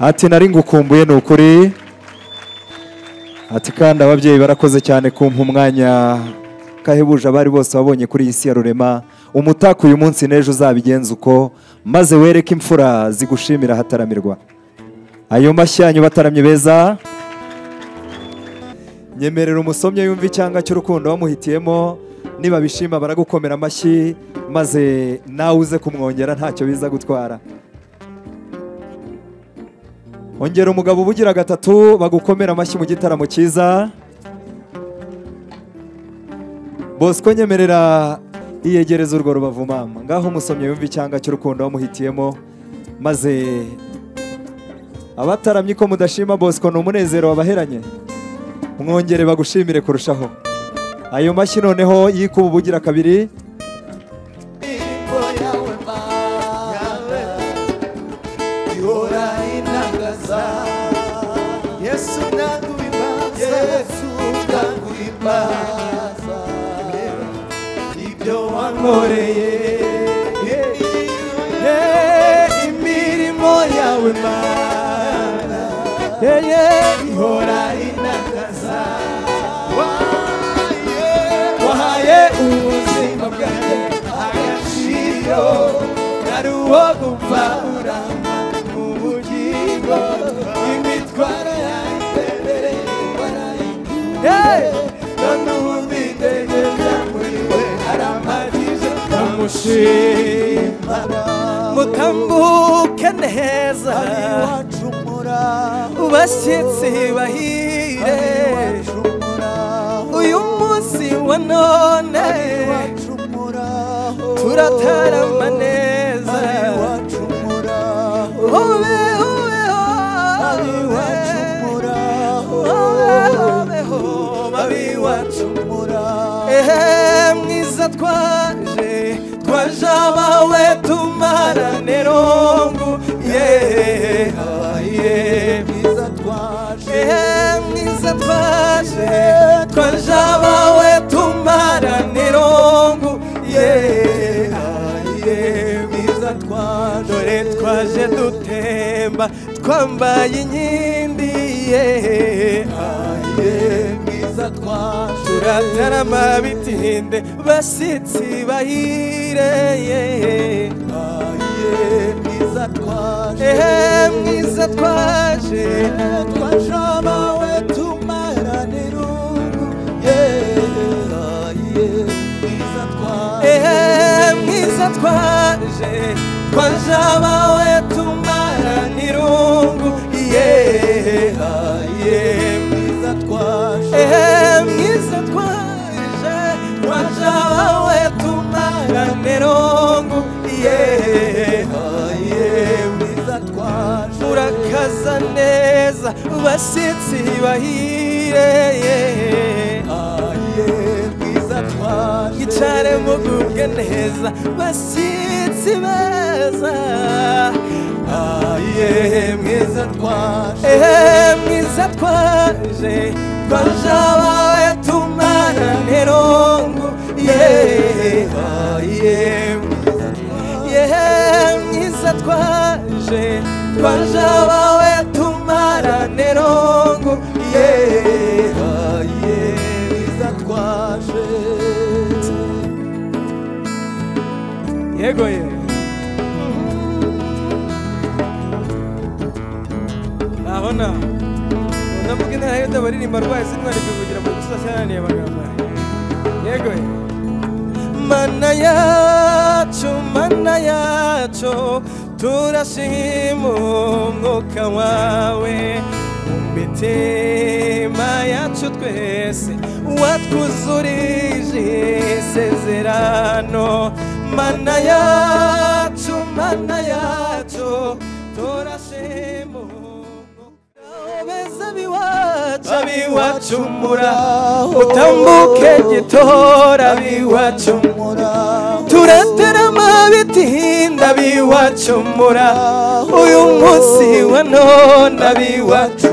ati nari ngukumbuye ni ukuri ati kandi ababyeyi barakoze cyane kumpa umwanya kahebuje abari bose wabonye kuri iyi si ya rurema umutaka uyu munsi n'ejo uzabigenza uko maze wereke imfura zigushimira ahataramirwa ayo mashyanyu bataramye beza nyemerera umusomyi yumva icyanga cy'urukundo wamuhitiyemo niba bishima baragukomera amashyi maze nawe uze kumwongera ntacyo biza gutwara ongera umugabo uba ugira gatatu bagukomera amashyi mu gitaramo cyiza bosco nyemerera iyegereza urwo rubavu mama ngaho umusomyi yumva icyanga cy'urukundo wamuhitiyemo maze abataramye ko mudashima bosco ni umunezero wabaheranye mwongere bagushimire kurushaho ayo mashyi noneho yikuba ubugira kabiri wankoreye imirimo yawe mana ihora inagaza wahaye ubuzima bwanjye agaciro nari uwo gupfa uramba mu bugingo imitwaro yanjye mbere warayikuye none ubu nditegereza muri we arampagije ndamushima mutambuke neza wacumura bashyitsi bahire uyu munsi wa none wacumura turatarama neza wacumura ube ubeho wacumura ube ubeho babi wacu wacumura ehe mwiza twaje twaje abawe tumarane rungu yehe yehe mwiza twaje ehe mwiza twaje twaje abawe tumarane rungu yehe yehe mwiza twaje dore twaje dutemba twambaye inkindi yehe yehe mwiza twaje turatarama bitinde bashyitsi bahire mwiza twaje ehe mwiza twaje twaje abawe tumaranira ubu yehaye mwiza twaje ehe mwiza twaje twaje abawe tumara n'irungu yehe mwiza twaje ehe mwiza twaje twaje abawe tumara n'irungu yehe mwiza twaje murakaza neza basitsi bahire mwiza twaje yicare mugubwe neza basitsi beza mwiza twaje ehe mwiza twaje twaje abawe tumara nterongo yehe mwiza twaje yehe mwiza twaje twaje abawe tumara nterongo yehe mwiza twaje yego ye nabona ndavuga intara yuda baririmba rwaye sinwari kuvugira mu gusa cyananiye amagambo yego ye mana yacu mana yacu turashima umwuka wawe mu mitima yacu twese watwuzurije isezerano mana yacu mana yacu turashima umwuka wawe abiwacumura utambuke gitora abiwacumura turatarama bitinda biwacumura uyu munsi wa none abiwacu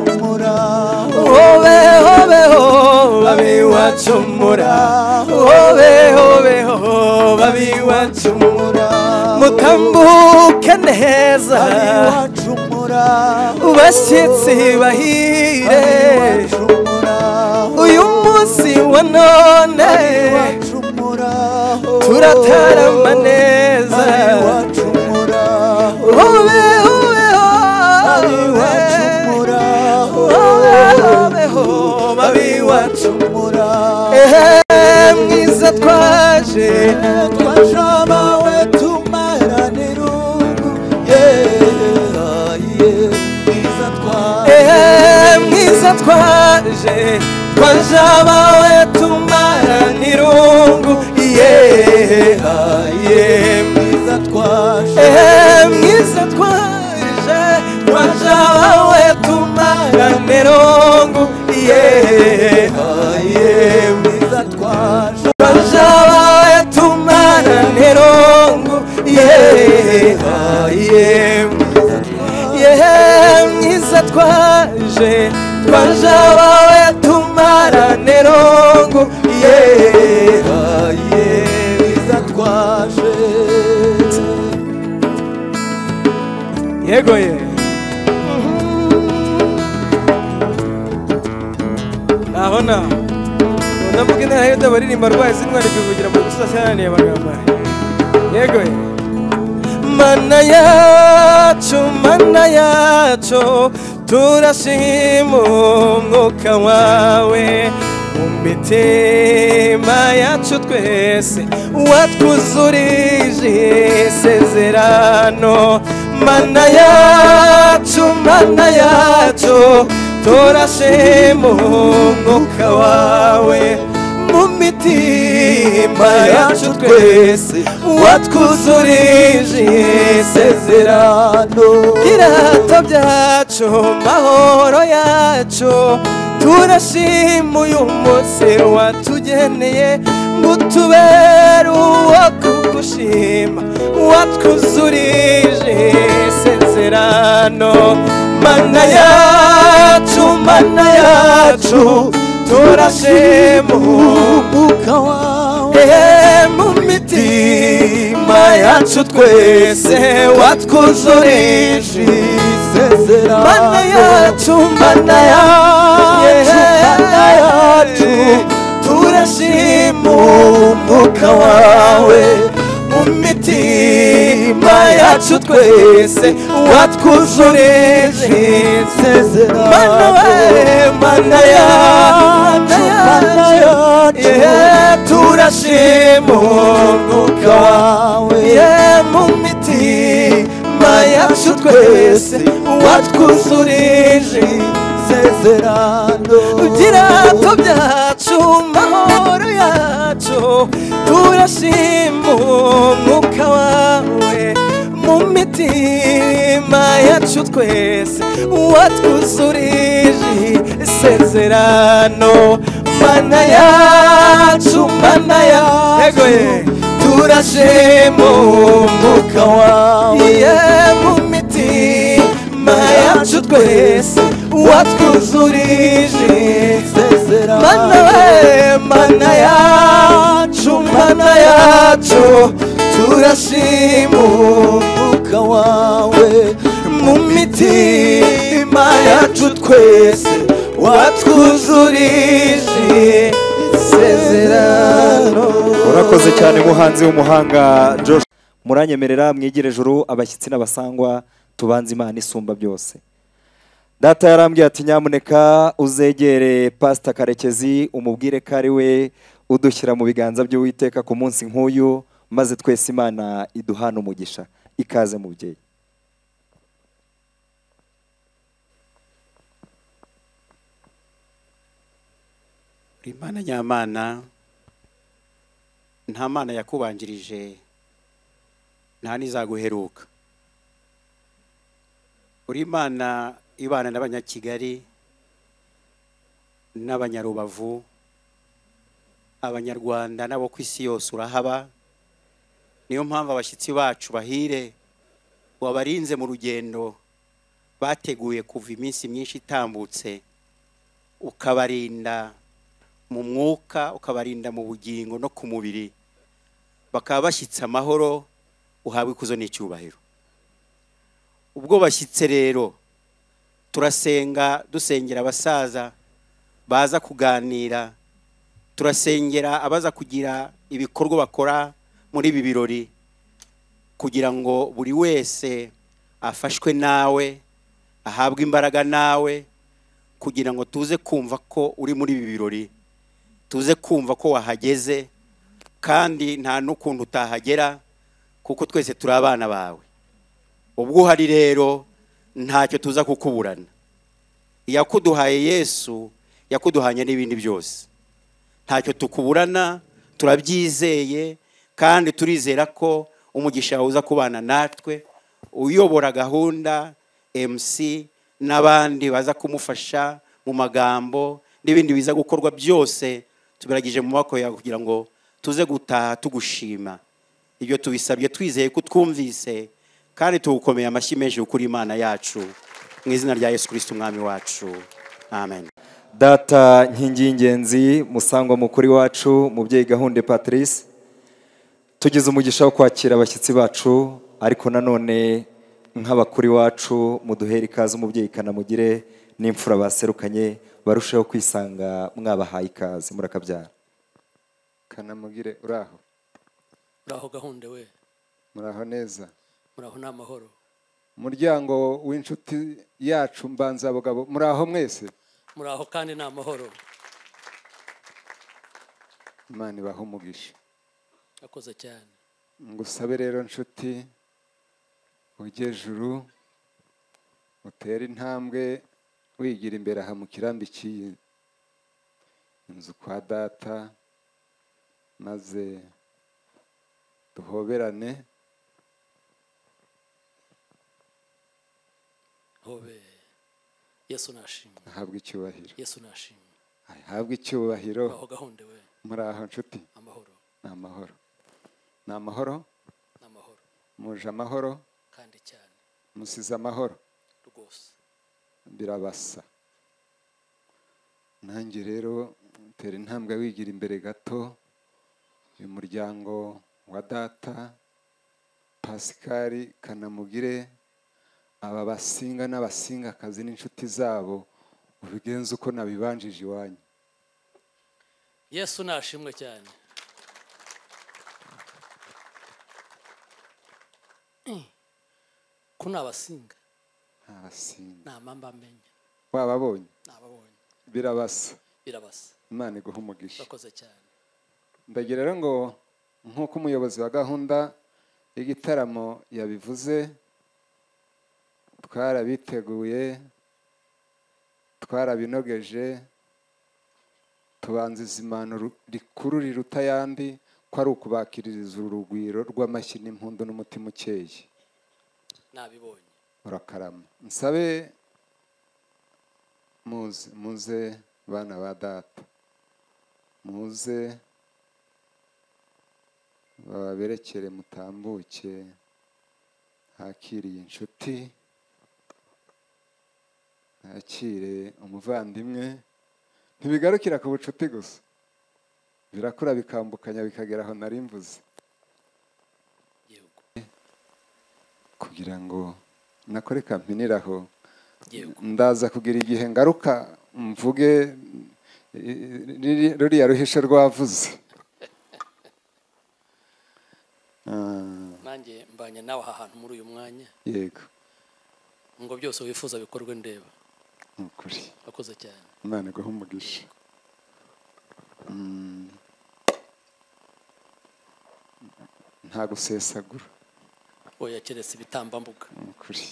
hobe hobe ho abiwacumura hobe hobe ho abiwacumura mutambuke neza Wacumura uba abashyitsi bahire uyu munsi wa none turatarama neza ube ubeho ube ubeho babi wacu ehe mwiza twaje ehe mwiza twaje twaje abawe tumara n'irungu yeha ye mwiza twaje ehe mwiza twaje twaje abawe tumara n'irungu yeha ye mwiza twaje twaje abawe tumara n'irungu yeha ye mwiza yehe mwiza twaje twaje abawe tumarane rongo yeha ye mwiza twaje yego ye nabona ndavuga intera yuda baririmba rwaye zintwari kuvugira mu gusoza cyananiye amagambo yego ye mana yacu mana yacu turashima umwuka wawe mu mitima yacu twese watwuzurije isezerano mana yacu mana yacu turashima umwuka wawe mu mitima yacu twese watwuzurije isezerano irata byacu mahoro yacu turashima uyu munsi watugeneye ngo utubere uwo kugushima watwuzurije isezerano mana yacu mana yacu turashima umwuka wawe mu mitima yacu twese watwuzurije isezerano mana yacu mana yacu mana yacu turashima umwuka wawe mu mitima yacu twese watwuzurije isezerano mana we mana yacu mana yacu turashima umwuka wawe ye mu mitima yacu twese watwuzurije isezerano ibirato byacu mahoro yacu turashima umwuka wawe mu mitima yacu twese watwuzurije isezerano mana yacu mana yacu turashima umwuka wawe ye mu mitima yacu twese watwuzurije isezerano mana we mana yacu mana yacu turashima umwuka wawe mu mitima yacu twese watwuzurije isezerano urakoze cyane muhanzi w'umuhanga josh muranyemerera mwigire juru abashyitsi n'abasangwa tubanze imana isumba byose data yarambwiye ati nyamuneka uzegere pasita karekezi umubwire ko ari we udushyira mu biganza by'uwiteka ku munsi nk'uyu maze twese imana iduhana umugisha ikaze mubyeyi uri imana nyamana nta mana yakubanjirije nta n'izaguheruka uri imana ibana n'abanyakigali n'abanyarubavu abanyarwanda n'abo ku isi yose urahaba niyo mpamvu abashyitsi bacu bahire wabarinze mu rugendo bateguye kuva iminsi myinshi itambutse ukabarinda mu mwuka ukabarinda mu bugingo no ku mubiri bakaba bashyitse amahoro uhabwa ikuzo n'icyubahiro ubwo bashyitse rero turasenga dusengera abasaza baza kuganira turasengera abaza kugira ibikorwa bakora muri ibi birori kugira ngo buri wese afashwe nawe ahabwe imbaraga nawe kugira ngo tuze kumva ko uri muri ibi birori tuze kumva ko wahageze kandi nta n'ukuntu utahagera kuko twese turi abana bawe ubwo uhari rero ntacyo tuza kukuburana iyakuduhaye yesu yakuduhanye n'ibindi byose ntacyo tukuburana turabyizeye kandi turizera ko umugisha wawe uza kubana natwe uyobora gahunda mc n'abandi baza kumufasha mu magambo n'ibindi biza gukorwa byose tubiragije mu maboko yawe kugira ngo tuze gutaha tugushima ibyo tubisabye twizeye ko utwumvise kandi tugukomeye amashyi menshi ukuri imana yacu mu izina rya yesu kirisiti umwami wacu amen data nkingi y'ingenzi musangwa mukuru wacu mubyeyi gahunda patrice tugize umugisha wo kwakira abashyitsi bacu ariko nanone nk'abakuru iwacu muduhere ikaze umubyeyi kanamugire n'imfura baserukanye barusheho kwisanga mwabahaye ikaze murakabyara kanamugire uraho muraho gahunda we muraho neza muraho ni amahoro umuryango w'inshuti yacu mbanzabugabo muraho mwese muraho kandi ni amahoro imana ibaha umugisha akoze cyane ngusabe rero nshuti ujye juru utere intambwe wigira imbere aha mu kirambi cy'iyi inzu kwa data maze duhoberane hobe yesu nashimwe ahabwe icyubahiro yesu nashimwe ahabwe icyubahiro muraho gahunda we muri aho nshuti amahoro ni amahoro ni amahoro ni amahoro muje amahoro kandi cyane musize amahoro rwose birabasa nanjye rero tera intambwe wigira imbere gato uyu muryango wa data pasikari kanamugire aba basinga n'abasingakazi n'inshuti zabo ubigenze uko nabibanjije iwanyu yesu nashimwe cyane Eh, ko ni abasinga n'abasinga ni amamba amenya wababonye ni ababonye birabasa birabasa imana iguha umugisha urakoze cyane ndagira rero ngo nk'uko umuyobozi wa gahunda y'igitaramo yabivuze twarabiteguye twarabinogeje tubanziza impanuro rikuru riruta ayandi ko ari ukubakiririza uru rugwiro rw'amashyi n'impundu n'umutima ukeye nabibonye urakarama nsabe muze muze bana ba data muze baberekere mutambuke hakiriye inshuti hakire umuvandimwe ntibigarukira ku bucuti gusa birakura bikambukanya bikagera aho nari mvuze igihugu kugira ngo nakore kampinira aho Yego. ndaza kugira igihe ngaruka mvuge eh, riri- ruriya ruhisho rwavuze Ah, nanjye mbanye nawe aha hantu muri uyu mwanya yego ngo byose wifuza bikorwe ndeba ni ukuri urakoze cyane imana iguha umugisha Mm. nta gusesagura oya keretse ibitambambuga ni ukuri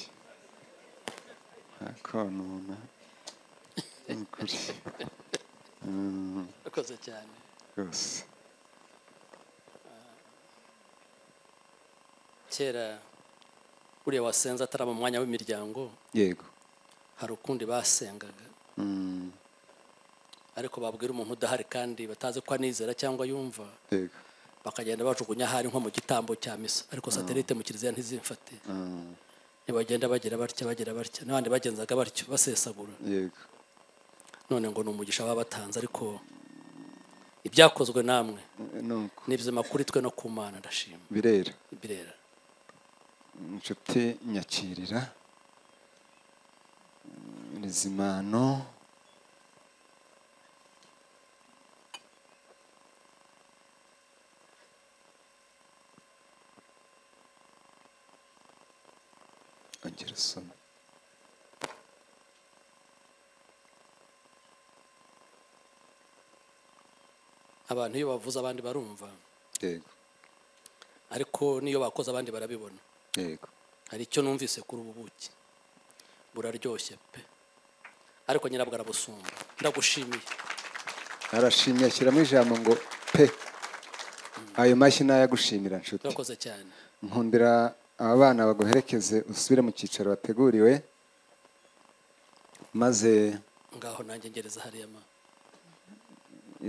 nta konona ni ukuri Mm. urakoze cyane rwose kera uriya wasenze atari mu mwanya w'imiryango yego hari ukundi basengaga Mm, ariko babwira umuntu udahari kandi batazi ko anizera cyangwa yumva yego bakagenda bajugunya ahari nko mu gitambo cya misa ariko satelite mu kiliziya ntizimfate Mm, ntibagenda bagira batya bagira batya n'abandi bagenzaga batyo basesagura yego none ngo ni umugisha baba batanze ariko ibyakozwe namwe nuko ni bizima kuri twe no ku mana ndashima birera birera inshuti nyakirira imizimano ongera usome abantu iyo bavuze abandi barumva yego ariko n'iyo bakoze abandi barabibona yego hari icyo numvise kuri ubu buki buraryoshye pe ariko nyirabwo arabusumba ndagushimiye arashimye ashyiramo ijambo ngo pe ayo mashyi nayagushimira nshuti urakoze cyane nkundira aba bana baguherekeze usubire mu cyicaro wateguriwe maze ngaho nanjye ngereza hariya ma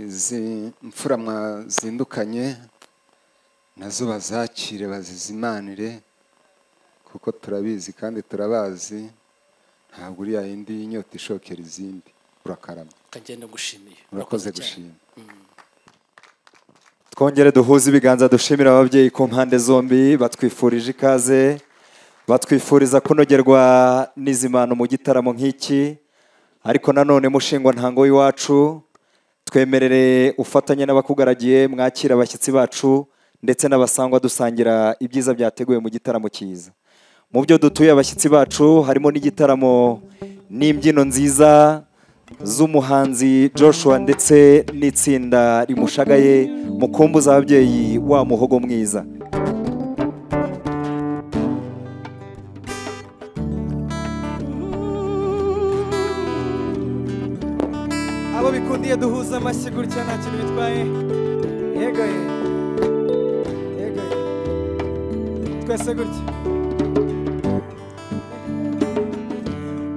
izi mfura mwazindukanye nazo bazakire bazizimanire kuko turabizi kandi turabazi ntabwo uriya yindi inyota ishokera izindi urakarama kagenda ngushimiye urakoze Urakoze cyane. gushima twongere duhuze ibiganza dushimira ababyeyi ku mpande zombi batwifurije ikaze batwifuriza kunogerwa n'izimano mu gitaramo nk'iki ariko nanone mushingwa ntango w'iwacu twemerere ufatanye n'abakugaragiye mwakira abashyitsi bacu ndetse n'abasangwa dusangira ibyiza byateguwe mu gitaramo cyiza mu byo dutuye abashyitsi bacu harimo n'igitaramo n'imbyino nziza z'umuhanzi joshua ndetse n'itsinda rimushagaye mukumbuza ababyeyi wa muhogo mwiza abo bikundiye duhuza amashyi gutya nta kintu bitwaye yego ye yego ye twese gutya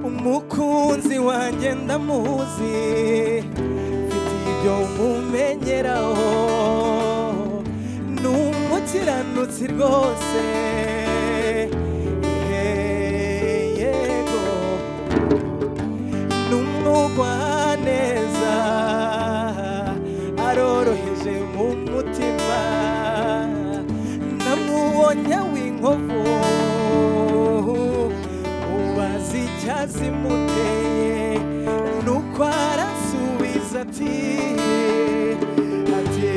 umukunzi wanjye ndamuzi mfite ibyo umumenyeraho ni umukiranutsi rwose Ye- yego n'umugwaneza aroroheje mu mutima namubonye w'inkovu ubazi icyazimuteye nuko arasubiza ati ati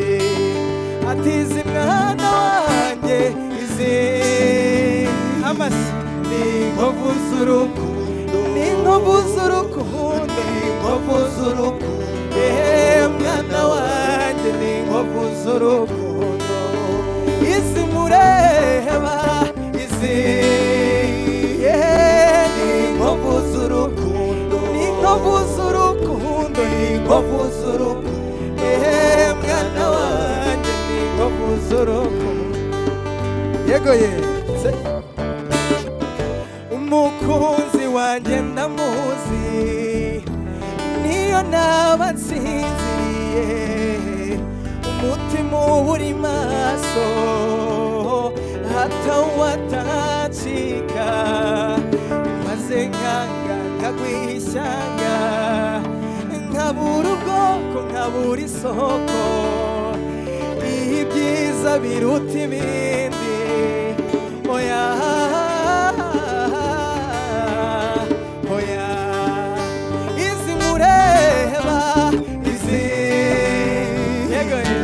ati izi mwana wanjye izi amasi ni inkovu z'urukundo ni inkovu z'urukundo ni inkovu z'urukundo ehe mwana wanjye ni inkovu z'urukundo izi mureba izi yehe ni inkovu z'urukundo ni inkovu z'urukundo ni inkovu z'urukundo ehe mwana wanjye ni inkovu z'urukundo yego ye se umukunzi wanjye ndamuzi niyo naba nsinziriye umutima uba uri maso hatawatacika maze nkanga nkagwiha ishyanga nkabura ubwoko nkabura isoko ibyiza biruta ibindi oya oya izi mureba izi yego ni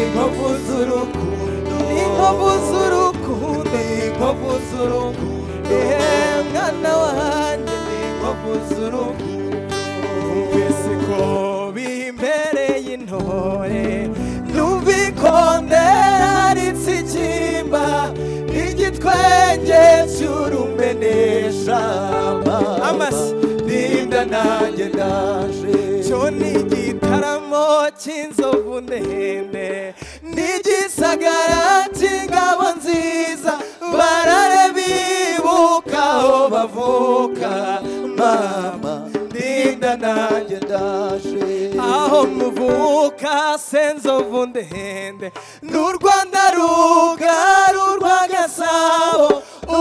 inkovu z'urukundo ni inkovu z'urukundo ni inkovu z'urukundo ehe mwana wanjye ni inkovu z'urukundo wese ko bimbereye intore n'ubikondera ritsikimba igitwenge cy'urumeneshyamba amasi ninda nanjye ndaje cyo ni igitaramo cy'inzovu ndende n'igisagara cy'ingabo nziza barare bibuka aho bavuka mama ninda nanjye ndaje aho muvuka senzovu ndende n'u rwanda rugaru urwa gasabo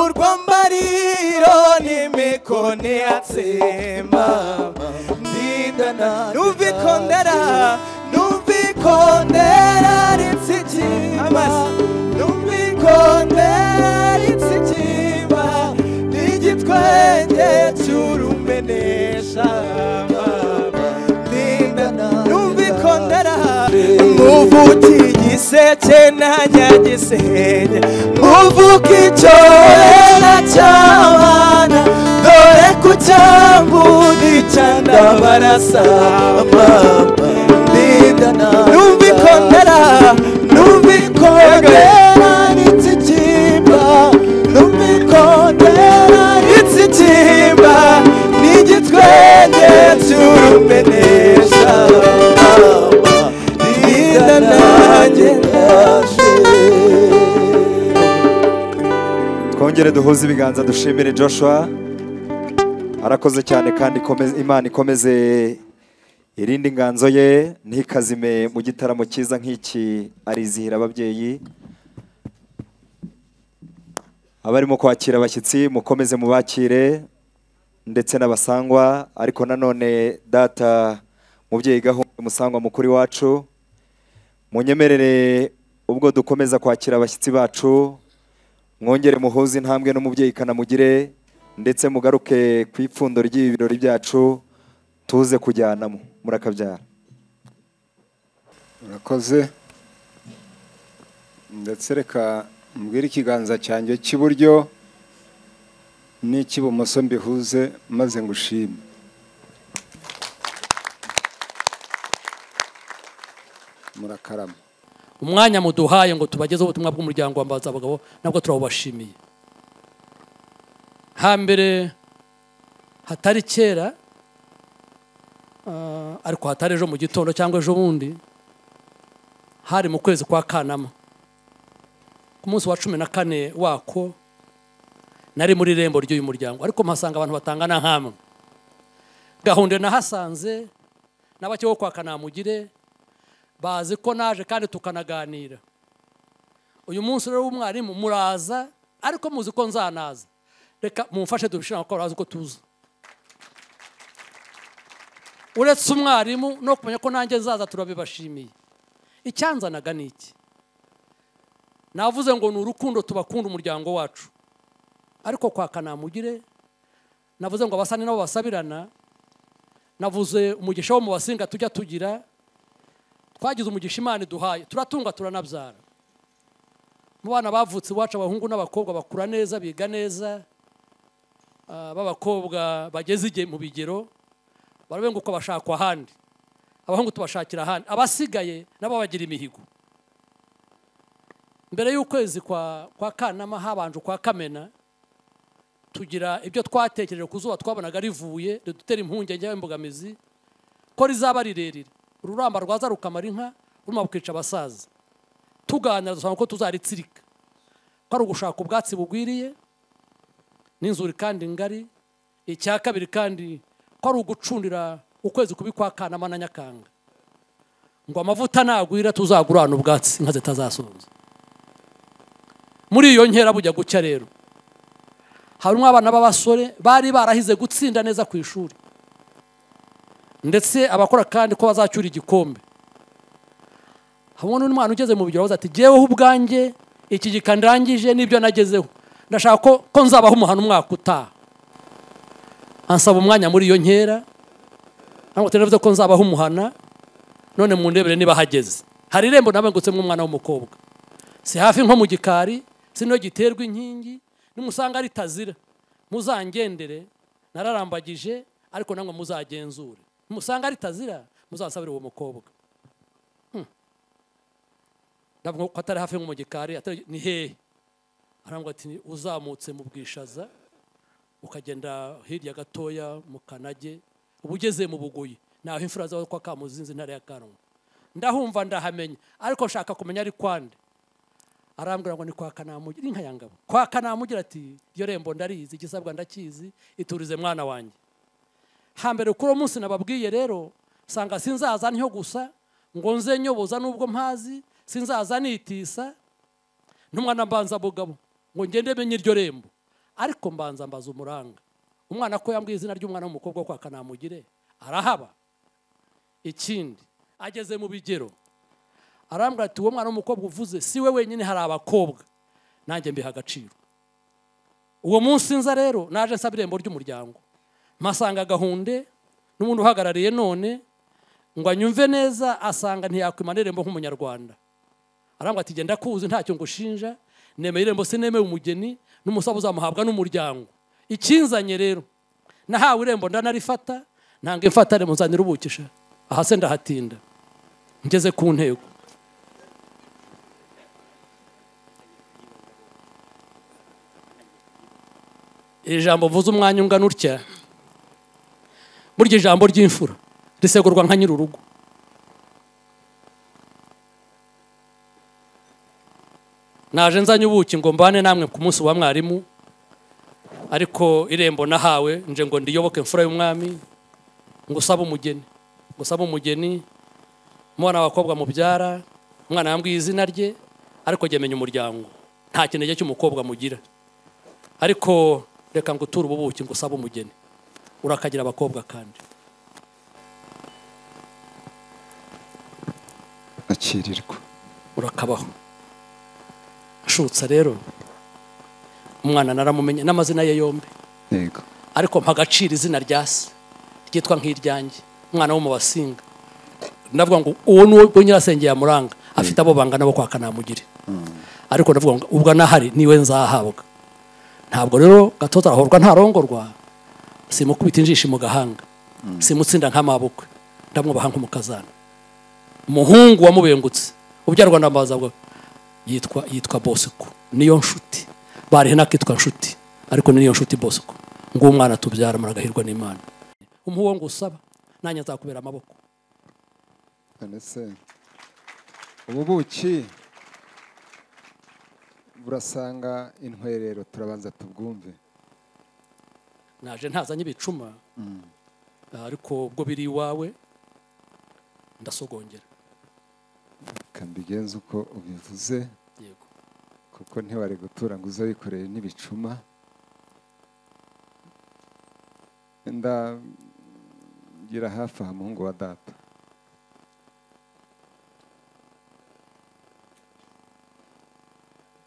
urwa mbariro n'imikoni yatsemba n'uvikondera n'uvikondera ritsikimba n'uvikondera ritsikimba n'igitwenge cy'urumenesha muvuki giseke na nyagisenge muvuki cyora cy'abana dore ku cyambuni cyandabarasa mama ndidana numva ikondera numva ikondera n'itsikimba numva ikondera n'itsikimba n'igitwenge cy'urumenesha mama ndidana nanjye ndaje twongere duhuze ibiganza dushimire joshua arakoze cyane kandi ikomeze- imana ikomeze irinde inganzo ye ntikazime mu gitaramo cyiza nk'iki arizihira ababyeyi abarimo kwakira abashyitsi mukomeze mubakire ndetse n'abasangwa ariko nanone data mubyeyi gahunda musangwa mukuru wacu munyemerere ubwo dukomeza kwakira abashyitsi bacu mwongere muhuze intambwe n'umubyeyi kanamugire ndetse mugaruke ku ipfundo ry'ibi birori byacu tuze kujyanamo murakabyara urakoze ndetse reka mbwire ikiganza cyanjye cy'iburyo n'icy'ibumoso mbihuze maze ngushime murakarama umwanya muduhaye ngo tubagezeho ubutumwa bw'umuryango wa mbaza abagabo nabwo turabubashimiye hambere hatari kera ah, ariko hatari ejo mu gitondo cyangwa ejo bundi hari mu kwezi kwa kanama ku munsi wa cumi na kane wako nari muri irembo ry'uyu muryango ariko mpasanga abantu batangana nk'amwe gahunda nahasanze na bake bo kwa kanamugire bazi ko naje kandi tukanaganira uyu munsi rero w'umwarimu muraza ariko muzi ko nzanaza reka mumfashe dubishira kuko barazi ko tuza uretse umwarimu no kumenya ko nanjye nzaza turabibashimiye icyanzanaga ni iki navuze ngo ni urukundo tubakunda umuryango wacu ariko kwa kanamugire navuze ngo abasani nabo basabirana navuze umugisha wo mu basinga tujya tugira twagize umugisha imana iduhaye turatunga turanabyara mu bana bavutse iwacu abahungu n'abakobwa bakura neza biga neza Ah, b'abakobwa bageze igihe mu bigero barabenguka bashakwa ahandi abahungu tubashakira ahandi abasigaye nabo bagira imihigo mbere y'ukwezi kwa kwa kanama habanje kwa kamena tugira ibyo twatekereje ku zuba twabonaga rivuye ridutera impungenge y'imbogamizi ko rizaba rirerire ururamba rwaza rukamara inka ruma bukica abasaza tuganira dusanga ko tuzaritsirika ko ari ugushaka ubwatsi bugwiriye n'inzuri kandi ngari icya kabiri kandi ko ari ugucundira ukwezi kubi kwa kanama na nyakanga ngo amavuta nagwira tuzagurane ubwatsi inka zitazasonza muri iyo nkera bujya gucya rero harimo abana b'abasore bari barahize gutsinda neza ku ishuri ndetse abakora kandi ko bazacyura igikombe hamwe n'undi mwana ugeze mu bigero avuze ati jyeweho ubwanjye iki gika ndangije n'ibyo nagezeho ndashaka ko ko nzabaho umuhano umwaka utaha ansaba umwanya muri iyo nkera ntabwo turavuze ko nzabaho umuhana none mu ndebere niba hageze hari irembo nabengutsemo umwana w'umukobwa si hafi nko mu gikari si no giterwa inkingi nimusanga ritazira muzangendere nararambagije ariko namwe muzagenzure nimusanga ritazira muzasabire uwo mukobwa Hmm. ndavuga ko atari hafi nko mu gikari atari- ni hehe arambwira ati uzamutse mu bwishaza ukagenda hirya gatoya mu kanage uba ugeze mu bugoyi ni aho imfura zawe kwa kamuzinzi intara ya kanwa ndahumva ndahamenya ariko nshaka kumenya ari kwande arambwira ngo ni kwa kanamugira inka ya ngabo kwa kanamugira ati iyo rembo ndarizi igisabwa ndakizi iturize mwana wanjye hambere kuri uwo munsi nababwiye rero nsanga sinzaza ntyo gusa ngo nze nyoboza n'ubwo mpazi sinzaza nitisa ntumwana mbanza bugabo ngo ngende menye iryo rembo ariko mbanza mbaza umuranga umwana ko yambwiye izina ry'umwana w'umukobwa wo kwa kanamugire arahaba ikindi ageze mu bigero arambwira ati uwo mwana w'umukobwa uvuze si we wenyine hari abakobwa nanjye mbiha agaciro uwo munsi nza rero naje nsaba irembo ry'umuryango mpasanga gahunde n'ubundi uhagarariye none ngo anyumve neza asanga ntiyakwimana irembo nk'umunyarwanda arangwa ati genda kuzi ntacyo ngushinja nemeye irembo sinemeye umugeni n'umusaza uzamuhabwa n'umuryango ikinzanye rero nahawe irembo ndanarifata ntanga imfatane muzanira ubukisha aha se ndahatinda ngeze ku ntego iri jambo mvuze umwanya ungana utya burya ijambo ry'imfura risegurwa nka nyir'urugo naje nzanye ubuki ngo mbane namwe ku munsi wa mwarimu ariko irembo nahawe nje ngo ndiyoboke imfura y'umwami ngo usabe umugeni ngo usabe umugeni umwana w'abakobwa mubyara umwana yambwiye izina rye ariko jya menya umuryango nta kinege cy'umukobwa mugira ariko reka ngo uture ububuki ngo usabe umugeni urakagira abakobwa kandi akirirwa urakabaho ashutse rero umwana naramumenye n'amazina ye yombi yego ariko mpa agaciro izina rya se ryitwa nk'iryanjye umwana wo mu basinga ndavuga ngo uwo ni uwo nyirasenge yamuranga afite abo bangana bo kwa kanamugire ariko ndavuga ngo ubwo nahari niwe nzahabwa ntabwo rero gatoza arahorwa ntarongorwa simukubita injishi mu gahanga simutsinda nk'amabukwe ndamwubaha nk'umukazana umuhungu wamubengutse ubyarwa na mazabwa yitwa yitwa bosco niyo nshuti barihe nakitwa nshuti ariko niyo nshuti bosco nguwo umwana tubyara muragahirwa n'imana umuha uwo ngo usaba nanjye nzakubera amaboko ndetse ubu buki burasanga intwerero turabanza tubwumve naje ntazanye ibicuma ariko ubwo biri iwawe ndasogongera reka mbigenze uko ubivuze yego kuko ntiwari gutura ngo uze wikoreye n'ibicuma ndagira hafi aha muhungu wa data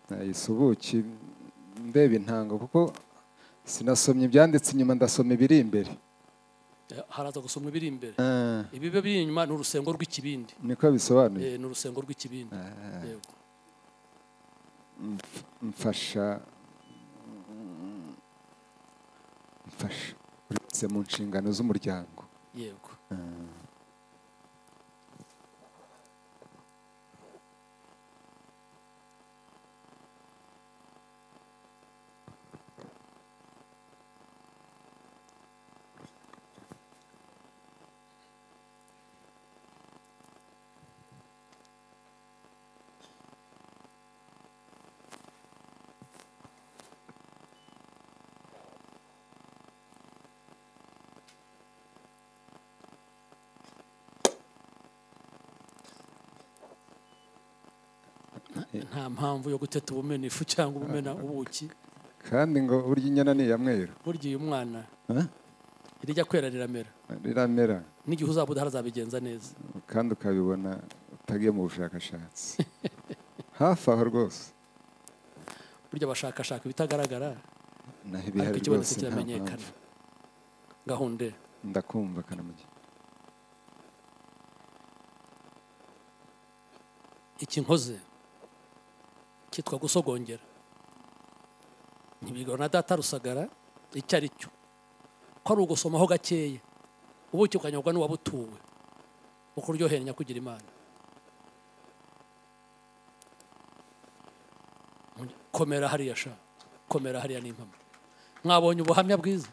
nahise ubuki ndeba intango kuko sinasomye ibyanditse inyuma ndasoma ibiri imbere Eh, haraza gusomwa ibiri imbere Ah, ibibe biri inyuma ni urusengo rw'ikibindi niko bisobanuye Eh, ni urusengo rw'ikibindi yego mfasha mfasha uretse mu nshingano z'umuryango yego nta mpamvu yo guteta ubumena ifu cyangwa ubumena ubuki kandi ngo burya inyana ni iya mweru burya uyu mwana Eh? irijya kwera riramera riramera n'igihe uzaba udahari azabigenza neza kandi ukabibona utagiye mu bushakashatsi hafi aho rwose burya bashakashaka ibitagaragara naho ariko ibihari ikibonetse rwose nta kiramenyekana mpamvu. gahunda ndakumva kanamugi iki nkoze cyitwa gusogongera ntibigana na data rusagara icyo ari cyo ko ari ugusomaho gakeya ubuki ukanyobwa n'uwabutuwe ukuryohera nyakugira imana komera hariya sha komera hariya ni impamo mwabonye ubuhamya bwiza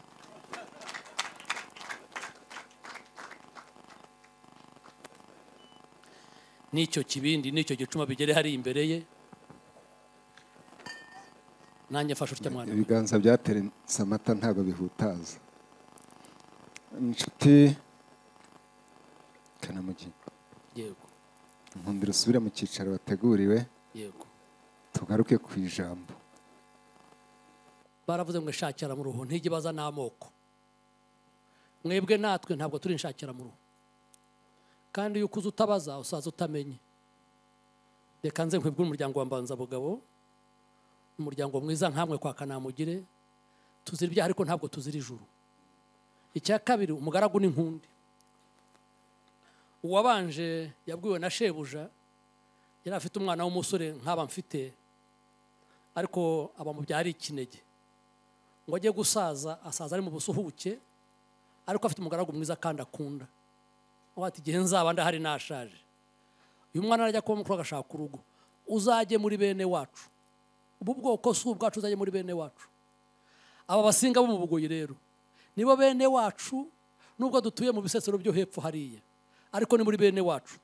n'icyo kibindi n'icyo gicuma bigere hari imbere ye nanjye mfashe utya mwana we. ibiganza byateretse amata ntabwo bihutaza inshuti kanamugi yego nkundira usubire mu cyicaro wateguriwe yego tugaruke ku ijambo baravuze ngo inshakiramuruhu ntijya ibaza n'amoko mwebwe natwe ntabwo turi inshakiramuruhu kandi iyo ukuze utabaza usaza utamenye reka nze nkwibwe umuryango wa mbanzabugabo umuryango mwiza nkamwe kwa kanamugire tuzira ibyaha ariko ntabwo tuzira ijuru icya kabiri umugaragu n'inkundi uwabanje yabwiwe na shebuja yari afite umwana w'umusore nk'aba mfite ariko aba mu byari ikinege ngo ajye gusaza asaza ari mu busuhuke ariko afite umugaragu mwiza kandi akunda aho ati igihe nzaba ndahari nashaje uyu mwana arajya kuba mukuru agashaka urugo uzajye muri bene wacu ubu bwoko si ubwacu uzajye muri bene wacu aba basinga bo mu bugoyi rero nibo bene wacu nubwo dutuye mu bisesero byo hepfo hariya ariko ni muri bene wacu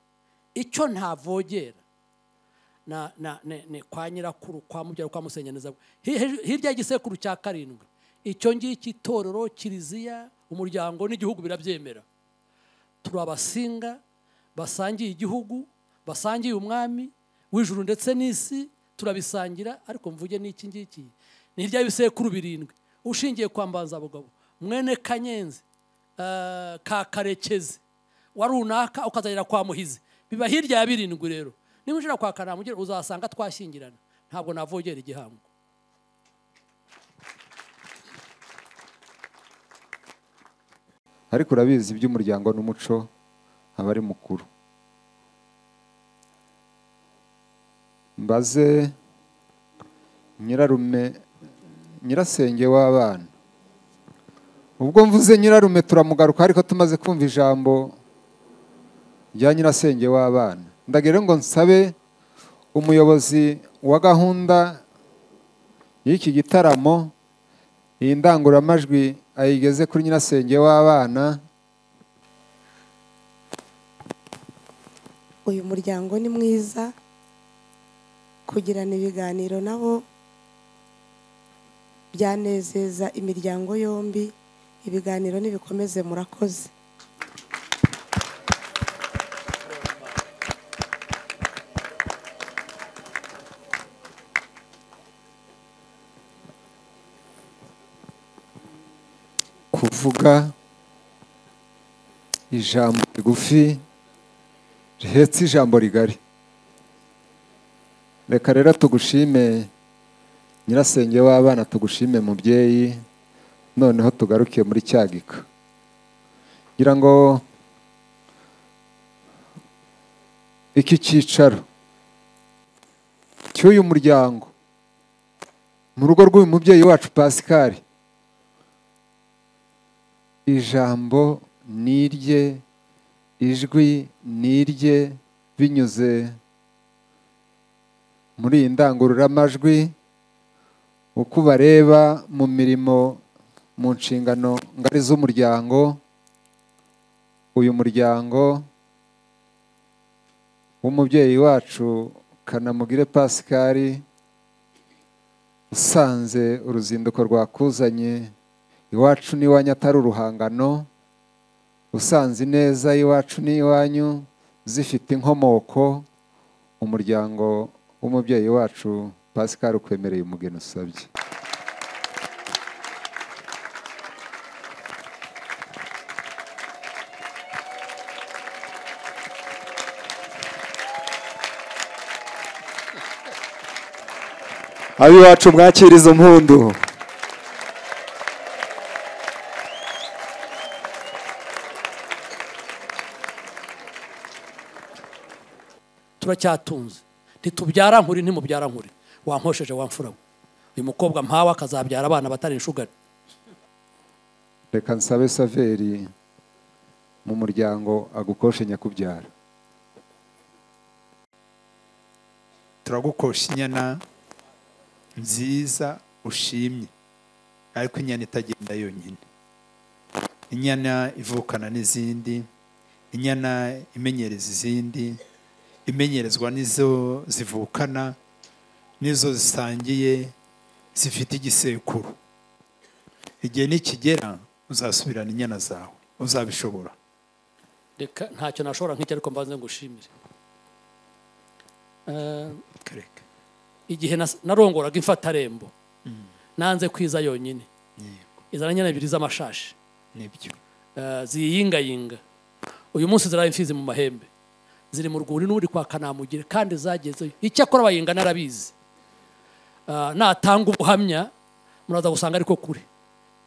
icyo ntavogera na na ne- ne kwa nyirakuru kwa mubyara kwa musenyeneza Hi- hej- hirya y'igisekuru cya karindwi icyo ngiki itorero kiliziya umuryango n'igihugu birabyemera turi abasinga basangiye igihugu basangiye umwami w'ijuru ndetse n'isi turabisangira ariko mvuge n'iki ngiki ni hirya y'ibisekuru birindwi ushingiye kwa mbanzabugabo mwene kanyenzi eh, ka karekezi wa runaka ukazagera kwa muhizi biba hirya ya birindwi rero niba ujira kwa kanamugera uzasanga twashyingirana ntabwo navogera igihango ariko urabizi iby'umuryango n'umuco aba ari mukuru mbaze nyirarume nyirasenge w'abana ubwo mvuze nyirarume turamugaruka ariko tumaze kumva ijambo rya nyirasenge w'abana ndagere ngo nsabe umuyobozi wa gahunda y'iki gitaramo iyi ndangururamajwi ayigeze kuri nyirasenge w'abana uyu muryango ni mwiza kugirana ibiganiro nabo byanezeza imiryango yombi ibiganiro nibikomeze murakoze kuvuga ijambo rigufi rihetse ijambo rigari reka rero tugushime nyirasenge w'abana tugushime mubyeyi noneho tugaruke muri cyagika ngira ngo iki cyicaro cy'uyu muryango mu rugo rw'uyu mubyeyi wacu pasikari ijambo ni irye ijwi ni irye binyuze muri iyi ndangururamajwi uko ubareba mu mirimo mu nshingano ngari z'umuryango uyu muryango w'umubyeyi wacu kanamugire pasikari usanze uruzinduko rwakuzanye iwacu n'iwanyu atari uruhangano usanze ineza iwacu n'iwanyu zifite inkomoko umuryango w'umubyeyi wacu Pascal ukwemereye umugeni usabye ab'iwacu mwakira izo mpundu turacyatunze ntitubyara nkuri ntimubyara nkuri wankosheje wamfura we uyu mukobwa mpawe akazabyara abana batari inshugari reka nsabe saveri mu muryango agukoshe nyakubyara turagukosha inyana nziza ushimye ariko inyana itagenda yonyine inyana ivukana n'izindi inyana imenyereza izindi imenyerezwa n'izo zivukana n'izo zisangiye zifite igisekuru igihe nikigera uzasubirana inyana zawe uzabishobora reka ntacyo nashobora nk'icyo ariko mbanze ngushimire Eh, kareke igihe nas- narongoraga imfatarembo nanze kwiza yonyine izana nyine ebyiri z'amashashi nibyo Eh, ziyingayinga uyu munsi ziraye imfizi mu mahembe ziri mu rwuri n'uri kwa kanamugire kandi zagezeyo icyakora abayinga narabizi Eh, natanga ubuhamya muraza gusanga ariko kure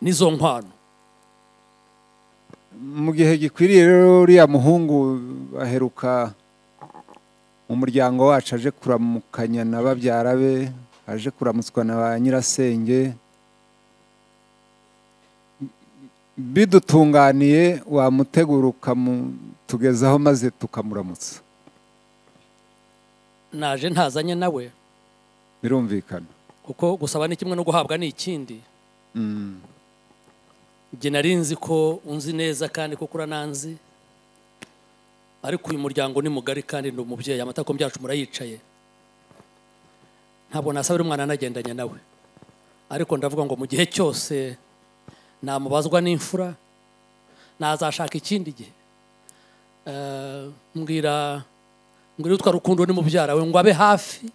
n'izo nkwano mu gihe gikwiriye rero uriya muhungu aheruka mu muryango wacu aje kuramukanya na babyara be aje kuramutswa na ba nyirasenge bidutunganiye wamutegura ukamutugezaho maze tukamuramutsa naje ntazanye nawe birumvikana kuko gusaba ni kimwe no guhabwa ni ikindi njye nari nzi ko unzi neza kandi kuko urananzi ariko uyu muryango ni mugari kandi ni umubyeyi amatakombe yacu murayicaye ntabwo nasabira umwana anagendanye nawe ariko ndavuga ngo mu gihe cyose namubazwa n'imfura nazashaka ikindi gihe Eh, mbwira mbwira utwa rukundo ni mubyara we ngo abe hafi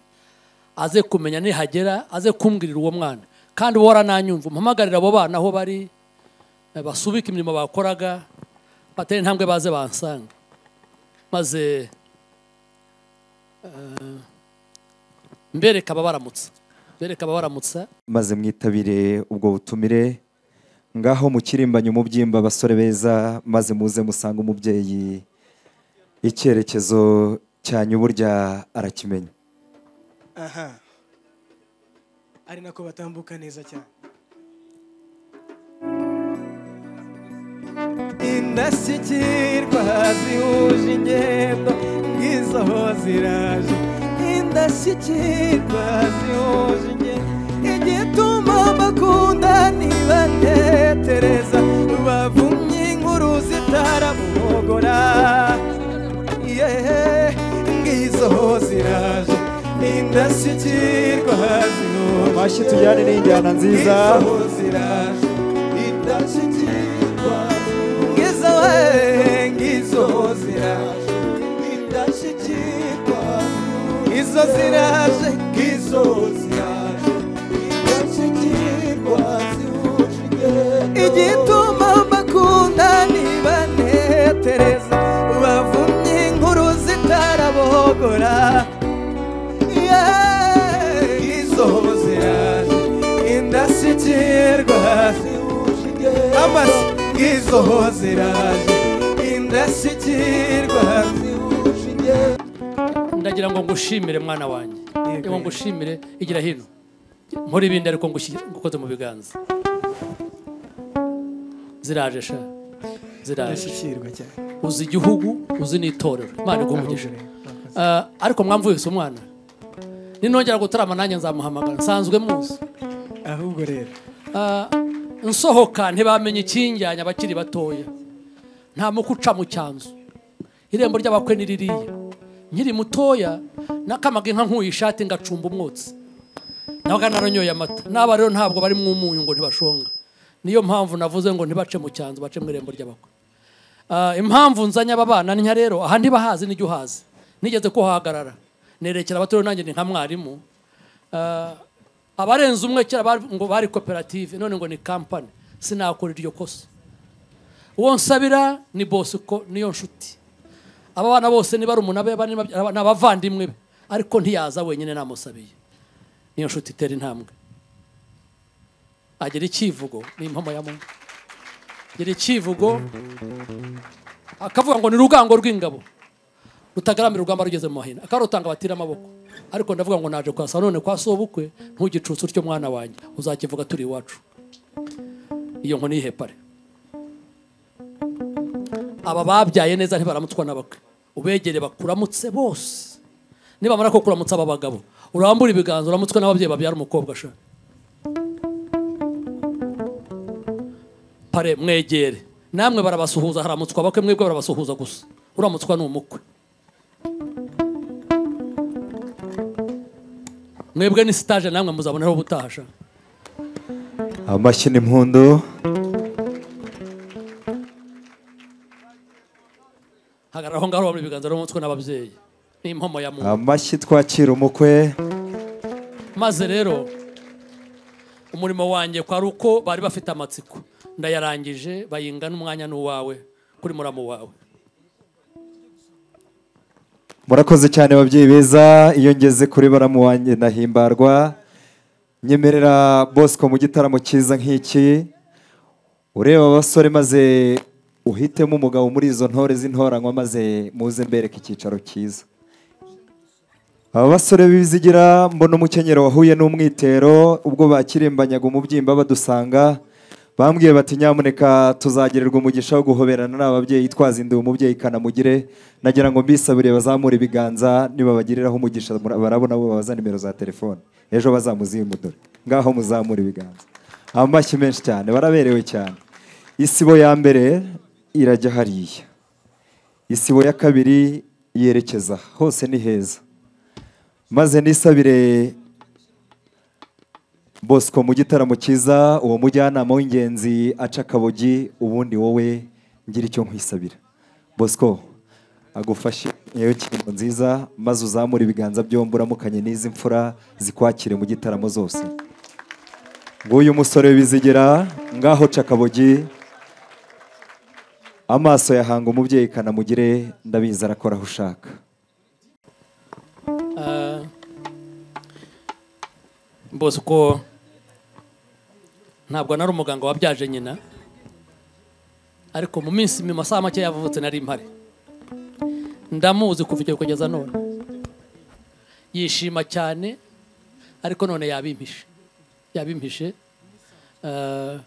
aze kumenya nihagera aze kumbwirira uwo mwana kandi wowe warananyumva umpamagarire abo bana aho bari eh, basubike imirimo bakoraga batere intambwe baze bansanga maze eh, mbereka ababaramutsa mbereka ababaramutsa maze mwitabire ubwo butumire ngaho mukirimbanye umubyimba abasore beza maze muze musanga umubyeyi icyerekezo cyanyu burya arakimenya aha ari nako batambuka neza cyane indashyikirwa zihuje ingendo bwiza ho ziraje indashyikirwa zihuje ingendo igituma mbakunda niba ntetereza bavumye inkuru zitarabuhogora yehe ngizo ho ziraje indashyikirwa zihuje amashyi tujyane n'injyana nziza izo ziraje izo ziraje indashyikirwa zihuje ingendo igituma mbakunda nibanetereza bavumye inkuru zitarabogora Yeah, izo ziraje indashyikirwa zihuje ingendo amasi izo ziraje indashyikirwa zihuje ingendo ndagira ngo ngushimire mwana wanjye ngo ngushimire igira hino nkora ibindi ariko ngushyi- ngukoze mu biganza ziraje sha ziraje indashyikirwa cyane uzi igihugu uzi n'itorero imana igumugisha ariko mwamvuyese umwana ninongera gutarama nanjye nzamuhamagara nsanzwe muzi ahubwo rero Ah, nsohoka ntibamenya ikinjyanye abakiri batoya nta mukuca mu cyanzu irembo ry'abakwe ni ririya nkiri mutoya nakamaga inka nkuye ishati ngacumba umwotsi nabaga naranyoye amata n'aba rero ntabwo bari mu munyu ngo ntibashonga niyo mpamvu navuze ngo ntibace mu cyanzu bace mu irembo ry'abakwe Ah, impamvu nzanye aba bana ntya rero aha ntibahazi n'ijya uhazi nigeze kuhahagarara nerekera abato nanjye ni nka mwarimu Ah, abarenze umwe kera bari- ngo bari koperative none ngo ni kampani sinakora iryo kosa uwo nsabira ni bosiko niyo nshuti aba bana bose ni barumuna be bani- ni abavandimwe be ariko ntiyaza wenyine namusabiye niyo nshuti itera intambwe agira icyivugo ni impamo ya muntu agira icyivugo akavuga ngo ni rugango rw'ingabo rutagaramiye urugamba rugeze mu mahina akarutanga batira amaboko ariko ndavuga ngo naje kwasa none kwa sobukwe ntugicutse utyo mwana wanjye uzakivuga turi iwacu iyo nkoni y'ihepare aba babyaye neza ntibaramutswa n'abakwe ubegere bakuramutse bose nibamara ko kuramutsa aba bagabo urambura ibiganza uramutswe n'ababyeyi babyara umukobwa sha pare mwegere namwe barabasuhuza haramutswa abakwe mwebwe barabasuhuza gusa uramutswa ni umukwe mwebwe ni sitaje namwe muzaboneraho ubutaha sha amashyi n'impundu hagarara aho ngaho wabura ibiganza n'umutwe n'ababyeyi ni impomo ya muntu amashyi twakira umukwe maze rero umurimo wanjye kwari uko bari bafite amatsiko ndayarangije bayinga n'umwanya n'uwawe kuri muramu wawe murakoze cyane babyeyi beza iyo ngeze kuri baramu wanjye ndahimbarwa nyemerera bosco mu gitaramo cyiza nk'iki ureba abasore maze uhitemo umugabo muri izo ntore z'intoranywa maze muze mbereke icyicaro cyiza aba basore b'ibizigira mbona umukenyero wahuye n'umwitero ubwo bakirimbanyaga umubyimba badusanga bambwiye bati nyamuneka tuzagirirwa umugisha wo guhoberana n'ababyeyi twazinduye umubyeyi kanamugire nagira ngo mbisabire bazamure ibiganza nibabagiriraho umugisha barabona bo babaza nimero za telefone ejo bazamuzimudore ngaho muzamure ibiganza amashyi menshi cyane baraberewe cyane isibo ya mbere irajya hariya isibo ya kabiri yerekeza aha. hose ni heza maze nisabire bosco mu gitaramo cyiza uwo mujyanama w'ingenzi aca akabogi ubundi wowe ngira icyo nkwisabira bosco agufashe yewe kingo nziza maze uzamure ibiganza byombi uramukanye n'izi mfura zikwakire mu gitaramo zose nguyu musore bizigira ngaho ca akabogi amaso yahanga umubyeyi kanamugire ndabizi arakora aho ushaka bosco ntabwo nari umuganga wabyaje nyina ariko mu minsi mu masaha make yavutse nari mpari ndamuzi kuva icyo kugeza none yishima cyane ariko none yabimpishe yabimpishe Eh,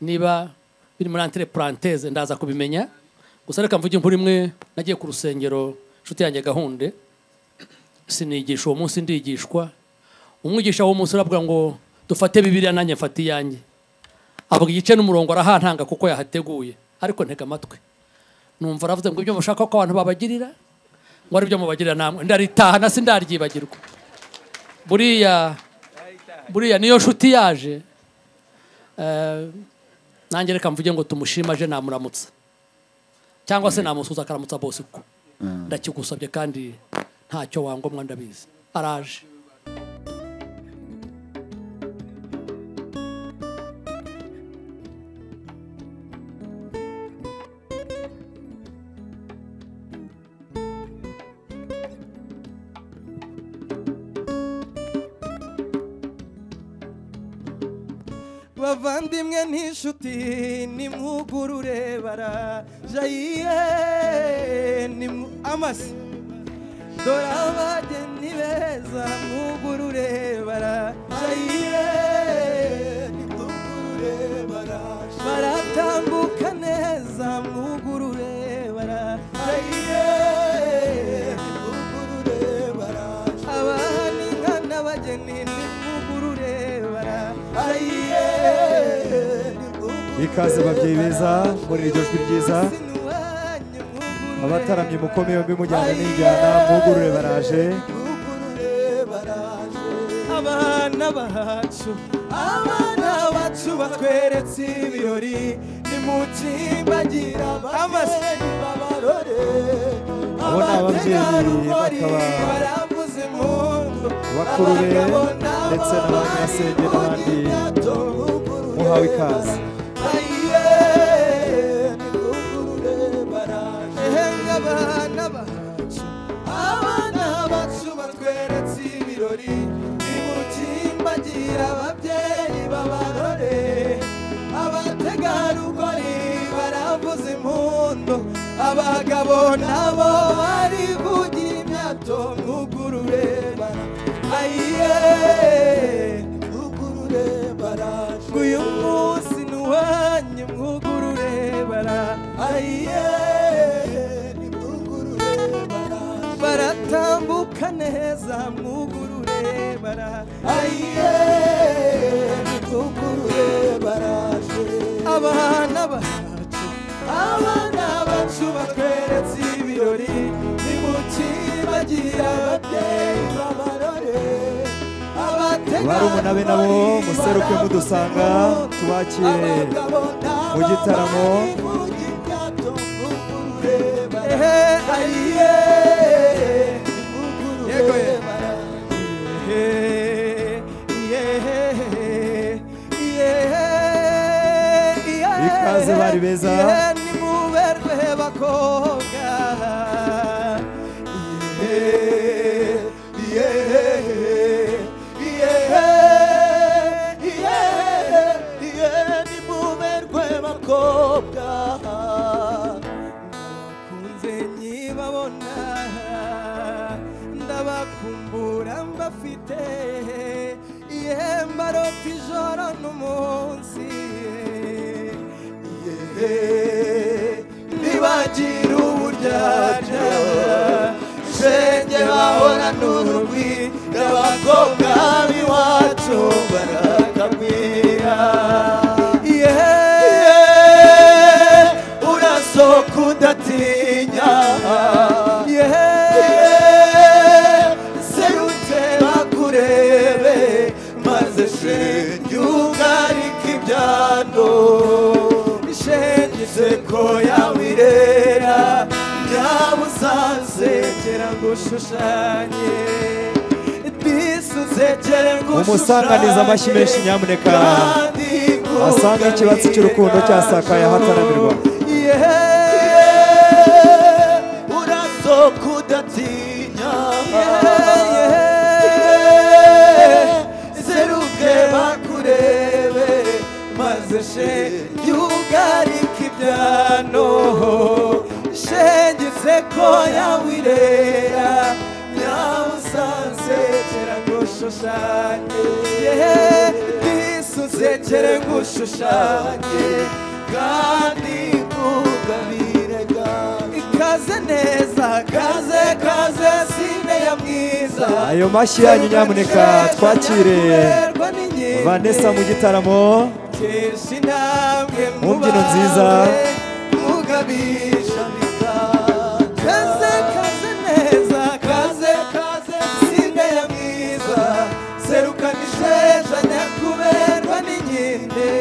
niba biri muri antire puranteze ndaza kubimenya gusa reka mvuge inkuru imwe nagiye ku rusengero inshuti yanjye gahunde sinigisha uwo munsi ndigishwa umwigisha w'uwo munsi aravuga ngo dufate bibiriya nanjye mfate iyanjye avuga igice n'umurongo arahantanga kuko yahateguye ariko ntega amatwi numva aravuze ngo ibyo mushaka ko abantu babagirira ngo ari byo mubagirira namwe ndaritaha na sindaryibagirwa buriya buriya niyo nshuti yaje eh, nanjye reka mvuge ngo tumushima aje namuramutsa cyangwa se namusuza akaramutsa bose kuko ndakigusabye kandi ntacyo wangomwa ndabizi araje bavandimwe n'inshuti nimwugurure barajayiye nimw- amasi dore abageni beza mwugurure barajayiye baratambuka neza mwugurure barajayiye abahana inka n'abageni nimwugurure barajayiye ikaze babyeyi beza muri iryo jwi ryiza sinuwanyu mwugurure abataramye mukome yombi mujyana n'injyana mwugurure baraje abana bacu abana bacu batweretse ibirori nimukimbagira amazina babarore Abo ni ababyeyi abategarugori bakaba baravuza impundu Bakurure abagabo ndetse n'abamama, n'abanyasenge n'abandi impundu n'imyato, muhawe ikaze. Ayiye, nimwugurure baraje. Ehembwe abana bacu abana bacu batweretse ibirori nimukimbagira ababyeyi babarore abategarugori baravuza impundu abagabo nabo barivugira imyato mwugurure bara- ayiye mwugurure baraje uyu munsi ni uwanyu mwugurure baraje ayiye nimwugurure baraje baratambuka neza mwugurure baraje ayiye mwugurure baraje abana bacu abana bacu batweretse ibirori nimukibagira ababyeyi babarore barumuna be nabo museruke mudusanga tubakire mu gitaramo Ikaze bari beza. nimuberwe bakobwa Yehe, yehe, yehe, yehe, yehe, nimuberwe bakobwa abana n'urugwi n'abakobwa b'iwacu barakagwira yeee urasohoka udatinya yeee serutse bakurebe maze shenge ugarike ibyano shenge inseko yawe irera byaba uzazegera ngo ushushanye bisi uzegere ngo Mumusanganize amashyi menshi nyamuneka. kandi ngo Asange ikibatsi cy'urukundo cyasakaye ahataramirwa. Yeee, urasohoka udatinya Yeee, seruke bakurebe maze shenge ugarike ibyano shenge inseko yawe irera nyawe usanze ushushanye bisusekere ngushushanye kandi ngugabire gake ikaze neza kaze kaze sine ya mwiza Ayo mashyi yanyu nyamuneka twakire Vanessa mu gitaramo kesha intambwe Mu mbyino nziza. mugabisha kaze kaze neza kaze kaze sinde ya mwiza serukana isheja nyakuberwa n'inkende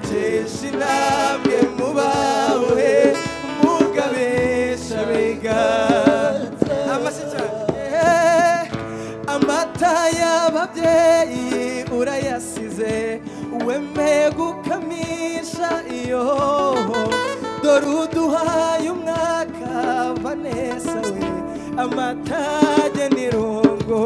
kesha intambwe mubawe mugabisha biganza amashyi cyane amata y'ababyeyi urayasize wemeye gukamisha iyo dore uduhaye umwaka vanessa we amata agena irungo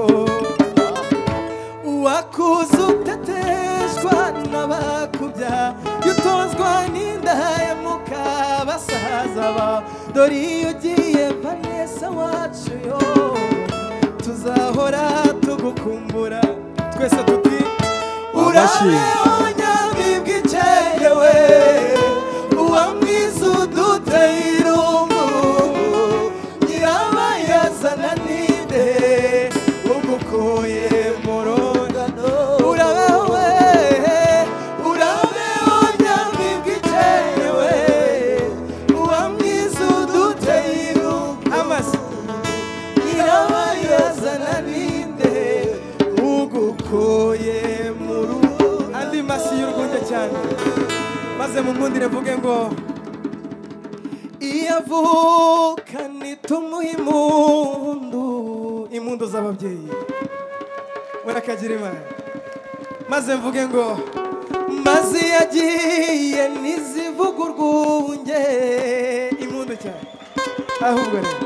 uwakuze uteteshwa n'abakubya yutozwa n'indaya muka basaza ba dore iyo ugiye vanessa wacu yo tuzahora tugukumbura twese tuti Amashyi. urabonyabibwa ikerewe uwa mwiza uduteye irungu nyirabayazana ninde ugukuye mu rungano urabewe urabewonyabibwa ikerewe uwa mwiza uduteye irungu amasa nyirabayazana ninde ugukuye mu rugo andi masi y'urwunge cyane maze mumundire mvuge ngo iyo avukana itumuha impundu impundu z'ababyeyi urakagira imana maze mvuge ngo maze iyo agiye ntizivuga urwunge impundu cyane ahubwo rero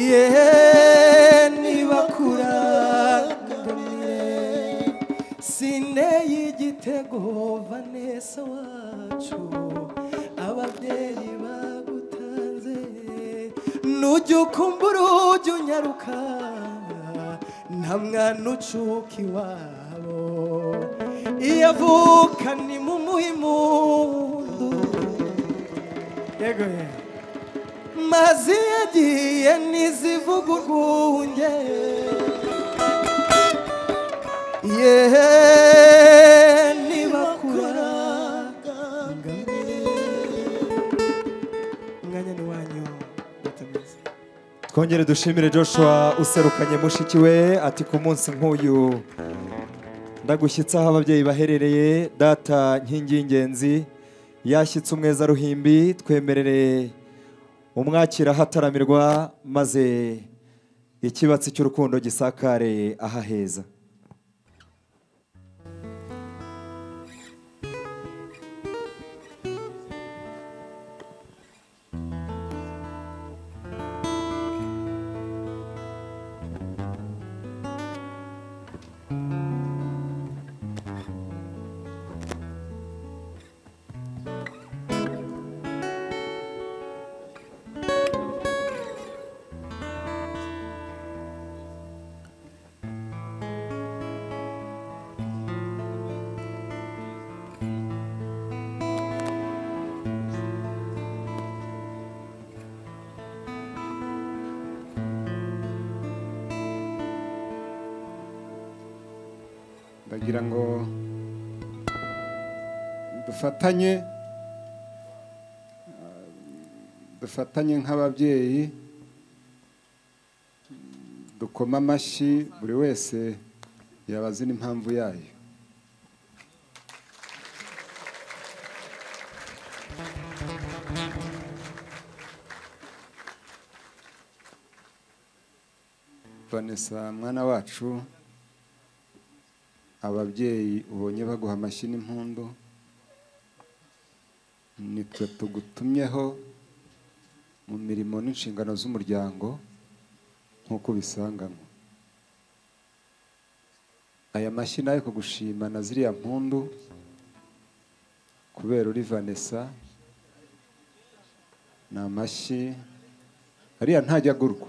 yeee niba kurangamire sine y'igitego vanessa wacu ababyeyi bagutanze nujya ukumbura ujya unyaruka nta mwana ucuka iwabo iyo avuka ni mu muhimundu yego yego mazi yagiye ntizivuga urwunge yeee nibakura umwanya ni wanyu batameze twongere dushimire joshua userukanye mushiki we ati ku munsi nk'uyu ndagushyitse aho ababyeyi baherereye data nkingi y'ingenzi yashyitse umweza ruhimbi twemerere umwakira ahataramirwa maze ikibatsi cy'urukundo gisakare aha heza ndagira ngo dufatanye ah, dufatanye nk'ababyeyi dukoma amashyi buri wese yabazi n'impamvu yayo vanessa mwana wacu ababyeyi ubonye baguha amashyi n'impundu nitwe tugutumyeho mu mirimo n'inshingano z'umuryango nk'uko ubisanganywe aya mashyi nayo kugushima na ziriya mpundu kubera uri vanessa ni amashyi ariya ntajya agurwa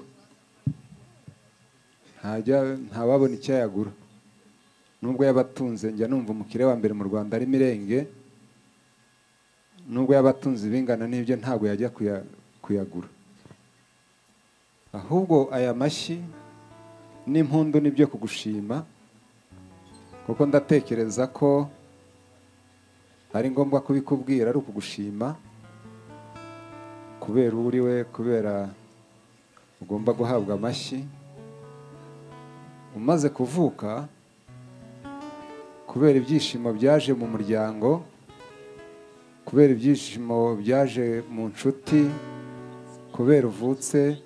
ntajya ntawabona icyo yagura nubwo yabatunze njya numva umukire wa mbere mu rwanda ari mirenge nubwo yabatunze ibingana n'ibyo ntabwo yajya kuya- kuyagura ahubwo aya mashyi n'impundu ni byo kugushima kuko ndatekereza ko ari ngombwa kubikubwira ari ukugushima kubera uwo uri we kubera ugomba guhabwa amashyi umaze kuvuka kubera ibyishimo byaje mu muryango kubera ibyishimo byaje mu nshuti kubera uvutse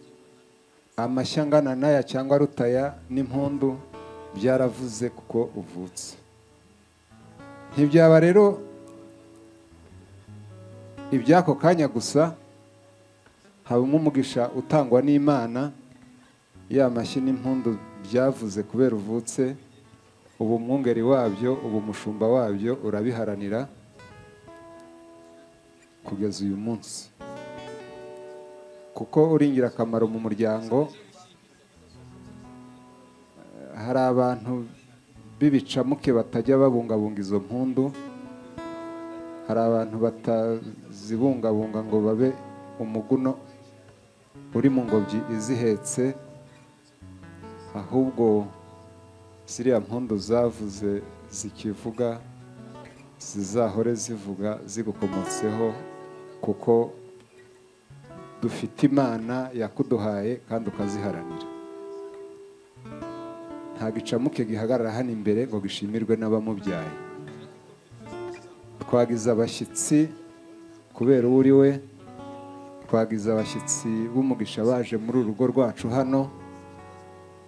amashyi angana n'aya cyangwa rutaya n'impundu byaravuze kuko uvutse ntibyaba rero iby'ako kanya gusa habamo umugisha utangwa n'imana ya mashyi n'impundu byavuze kubera uvutse ubu mwungeri wabyo ubu umushumba wabyo urabiharanira kugeza uyu munsi kuko uri ingirakamaro mu muryango Eh, hari abantu b'ibicamuke batajya babungabunga izo mpundu hari abantu batazibungabunga ngo babe umuguno uri mu ngobyi izihetse ahubwo ziriya mpundu zavuze zikivuga zizahore zivuga zigukomotseho kuko dufite imana yakuduhaye kandi ukaziharanira nta gicamuke gihagarara hano imbere ngo gishimirwe n'abamubyaye twagize abashyitsi kubera uwo uri we twagize abashyitsi b'umugisha baje muri uru rugo rwacu hano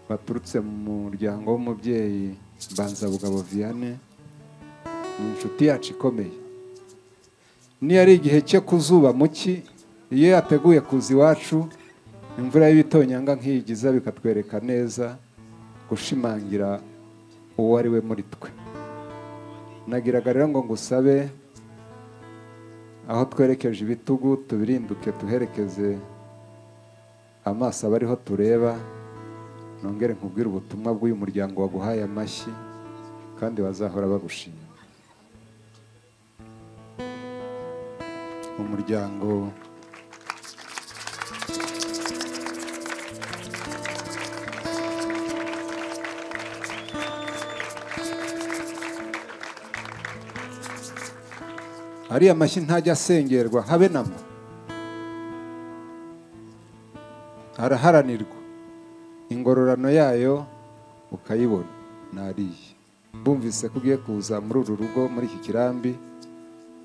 baturutse mu muryango w'umubyeyi mbanzabugabo vianney ni inshuti yacu ikomeye niyo ari igihe cye ku zuba muki iyo yateguye kuza iwacu imvura y'ibitonyanga nk'iyigiza bikatwereka neza gushimangira uwo ari we muri twe nagiraga rero ngo ngusabe aho twerekeje ibitugu tubirinduke tuherekeze amaso aba ariho tureba nongere nkubwire ubutumwa bw'uyu muryango waguhaye amashyi kandi bazahora bagushima umuryango ariya mashyi ntajya asengerwa habe nama araharanirwa ingororano yayo ukayibona nariye bumvise ko ugiye kuza muri uru rugo muri iki kirambi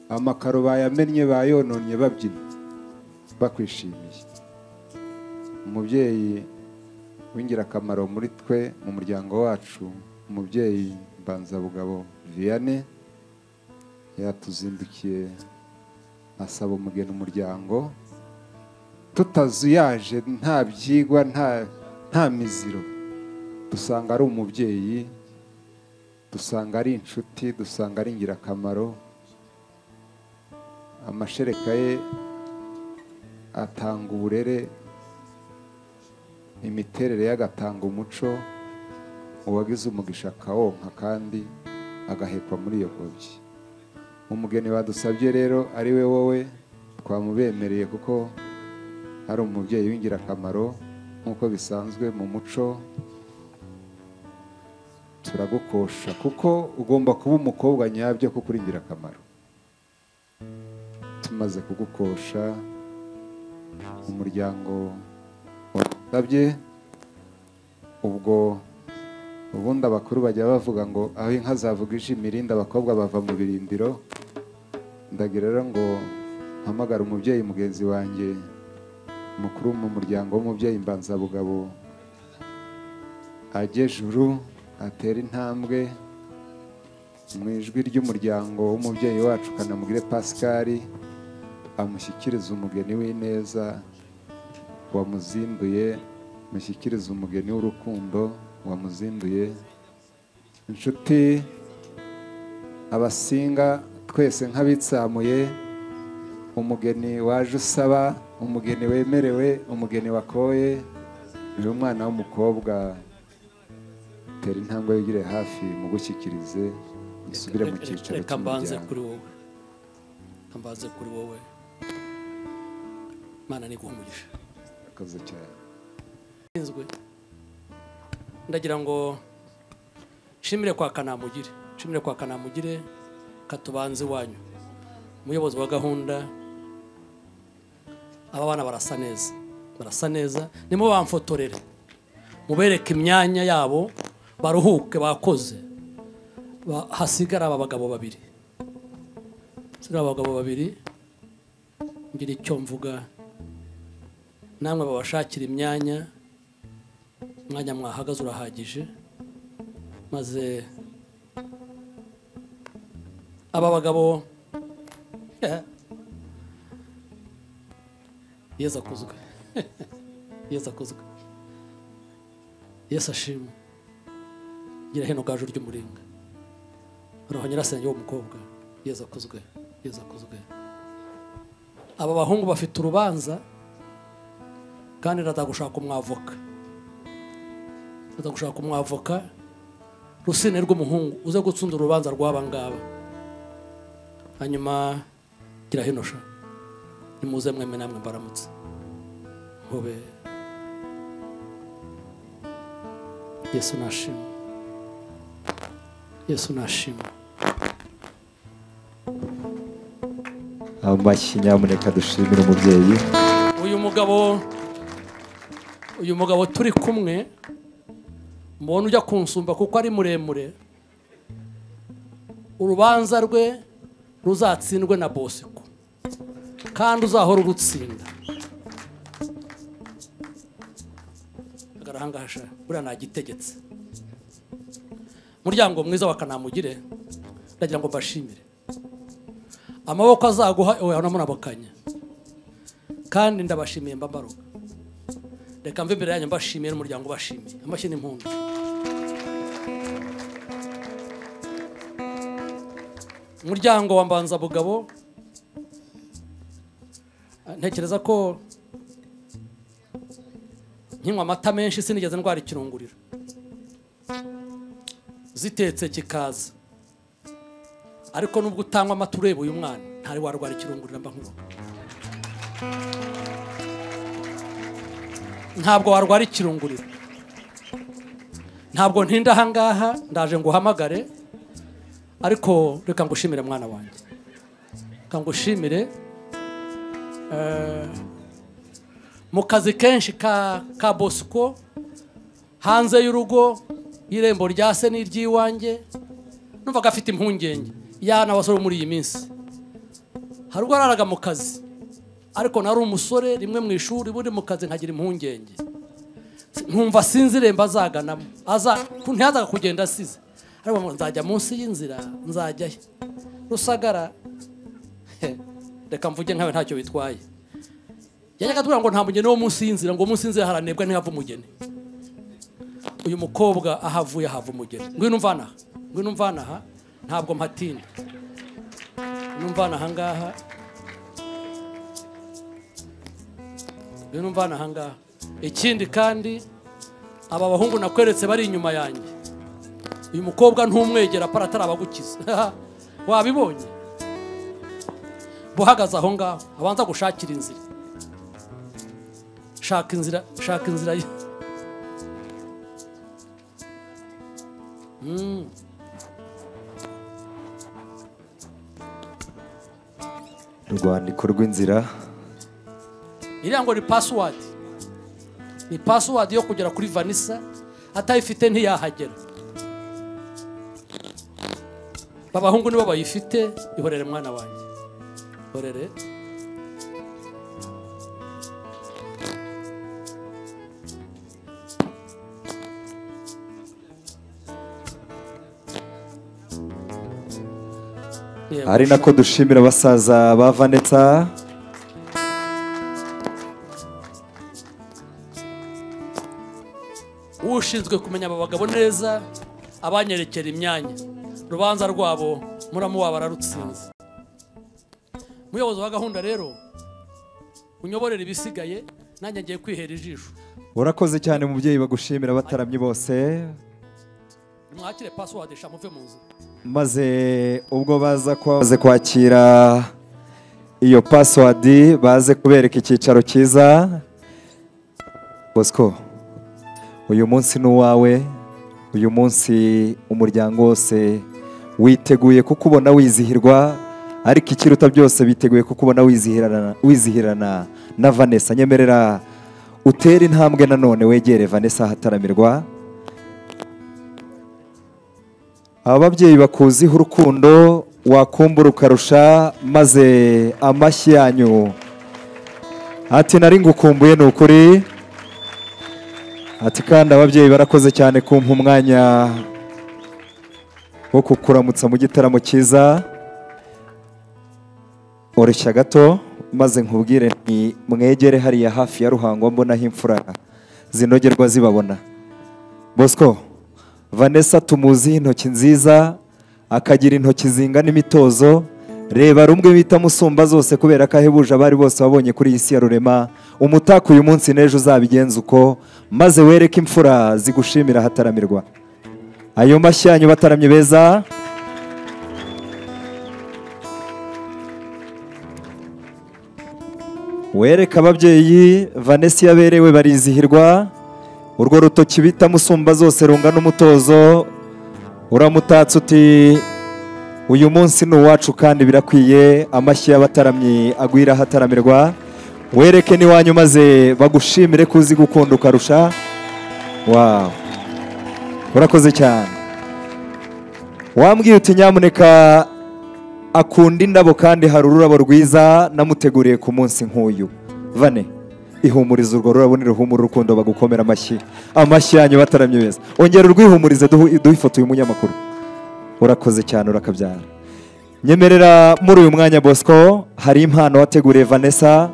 amakaro bayamennye bayononye babyina bakwishimiye umubyeyi w'ingirakamaro muri twe mu muryango wacu umubyeyi mbanzabugabo vianney yatuzindukiye asaba umugeni umuryango tutazuyaje nta byigwa nta nta miziro dusanga ari umubyeyi dusanga ari inshuti dusanga ari ingirakamaro amashereka ye atanga uburere imiterere ye agatanga umuco uwagize umugisha akawonka kandi agahekwa muri iyo ngobyi umugeni badusabye rero ari we wowe twamubemereye kuko ari umubyeyi w'ingirakamaro nk'uko bisanzwe mu muco turagukosha kuko ugomba kuba umukobwa nyabyo kuko uri ingirakamaro tumaze kugukosha umuryango wasabye ubwo ubundi abakuru bajya bavuga ngo aho inka zavuga ije imirindi abakobwa bava mu birindiro ndagira rero ngo mpamagare umubyeyi mugenzi wanjye mukuru mu muryango w'umubyeyi mbanzabugabo ajye juru atera intambwe mu ijwi ry'umuryango w'umubyeyi wacu kanamugire pasikari amushyikiriza umugeni w'ineza wamuzinduye mushyikiriza umugeni w'urukundo wamuzinduye inshuti abasinga twese nk'abitsamuye umugeni waje usaba umugeni wemerewe umugeni wakoye uyu mwana w'umukobwa tera intambwe yigire hafi mu gushyikirize musubire mu cyicaro reka mbanze cy'umuryango kuri wowe Reka mbanze kuri wowe imana niguha umugisha Murakoze cyane nshinzwe ndagira ngo nshimire kwa kanamugire nshimire kwa kanamugire katubanze iwanyu umuyobozi wa gahunda aba bana barasa neza barasa neza nimo bamfotorere mubereke imyanya yabo baruhuke bakoze Ba- hasigare aba bagabo babiri hasigare aba bagabo babiri ngira icyo mvuga namwe babashakira imyanya umwanya mwahagaze urahagije maze aba bagabo yesu akuzwe yesu akuzwe yesu ashimwe gira hino gaju ry'umuringa roho nyirasenge w'umukobwa yesu akuzwe yesu akuzwe aba bahungu bafite urubanza kandi ratagushaka umwavoka uza gushaka umwavoka rusine rw'umuhungu uze gutsinda urubanza rw'aba ngaba hanyuma gira hino sha nimuze mweme namwe mbaramutse nkube yesu nashima yesu nashima amashyi nyamuneka dushimire umubyeyi uyu mugabo uyu mugabo turi kumwe mubona ujya kunsumba kuko ari muremure urubanza rwe ruzatsindwe na bosiko kandi uzahora urutsinda agarahangahasha buriya nagitegetse muryango mwiza wa kanamugire ndagira ngo mbashimire amaboko azaguha oya namunabakanya kandi ndabashimiye mbabaruka reka mve imbere yanyu mbashimiye n'umuryango ubashimiye amashyi n'impundu umuryango wa mbanzabugabo ah, ntekereza ko nkinywa amata menshi sinigeze ndwara ikirunguriro zitetse kikaza ariko nubwo utanywa amata ureba uyu mwana ntari warwara ikirunguriro mba nkuroga ntabwo warwara ikirunguriro ntabwo ntinda ahangaha ndaje ngo uhamagare ariko reka ngushimire mwana wanjye reka ngushimire Eh, mu kazi kenshi ka, ka bosco hanze y'urugo y'irembo rya se n'iry'iwanjye numvaga afite impungenge yana abasore bo muri iyi minsi hari ubwo araraga mu kazi ariko nari umusore rimwe mu ishuri buri mu kazi nkagira impungenge nkumva sinzi irembo azaganamo aza ntiyazaga kugenda asize ariko ngo nzajya munsi y'inzira nzajyayo rusagara he, reka mvuge nkawe ntacyo bitwaye yajyaga atubwira ngo nta mugeni wo munsi y'inzira ngo munsi y'inzira haranebwa ntihava umugeni uyu mukobwa aho avuye hava umugeni ngwino umvanaha ngwino umvanaha ntabwo mpatinda ngwino umvanaha ngaha ngwino umvana aha ngaha ikindi kandi aba bahungu nakweretse bari inyuma yanjye uyu mukobwa ntumwegera para atarabagukiza wabibonye buhagaze aho ngaho abanza gushakira inzira shaka inzira shaka inzira ye urwandiko rw'inzira iriya ngo ni pasiwadi ni pasiwadi yo kugera kuri vanisa atayifite ntiyahagera abahungu nibo bayifite ihorere mwana wanjye ihorere Yego. ari nako dushimira abasaza ba vanetsa ushinzwe kumenya aba bagabo neza abanyerekera imyanya urubanza rwabo muramuha bararutsinze umuyobozi wa gahunda rero unyoborera ibisigaye nanjye ngiye kwihera ijisho urakoze cyane mubyeyi bagushimira abataramyi bose mwakire pasiwadi sha muve mu nzu maze ubwo baza kwa- baze kwakira iyo pasiwadi baze kubereka icyicaro cyiza bosco uyu munsi ni uwawe uyu munsi umuryango wose witeguye kukubona wizihirwa ariko ikiruta byose biteguye kukubona wizihirana wizihirana na vanessa nyemerera utere intambwe nanone wegere vanessa ahataramirwa aba babyeyi bakuziho urukundo wakumbura ukarusha maze amashyi yanyu ati nari ngukumbuye ni ukuri ati kandi ababyeyi barakoze cyane kumpa umwanya wo kukuramutsa mu gitaramo cyiza oroshya gato maze nkubwire nti mwegere hariya hafi ya ruhango mbonaho imfura zinogerwa zibabona bosco vanessa tumuziho intoki nziza akagira intoki zingana imitozo reba rumwe bita musumba zose kubera ko ahebuje abari bose wabonye kuri iyi si ya rurema umutako uyu munsi n'ejo uzabigenza uko maze wereke imfura zigushimira ahataramirwa ayo mashyi yanyu bataramye beza wereka ababyeyi vanessa iyo aberewe barizihirwa urwo rutoki bita musumba zose rungana umutozo uramutatse uti uyu munsi ni uwacu kandi birakwiye amashyi y'abataramyi agwira ahataramirwa wereke n'iwanyu maze bagushimire ko uzi gukunda ukarusha wawu urakoze cyane wambwiye uti nyamuneka akunda indabo kandi hari ururabo rwiza namuteguriye ku munsi nk'uyu vane ihumuriza urwo rurabo niruhumura urukundo bagukomera amashyi amashyi yanyu bataramye beza ongera urwihumurize duhu- duhe ifoto y'umunyamakuru urakoze cyane urakabyara nyemerera muri uyu mwanya bosco hari impano wateguriye vanessa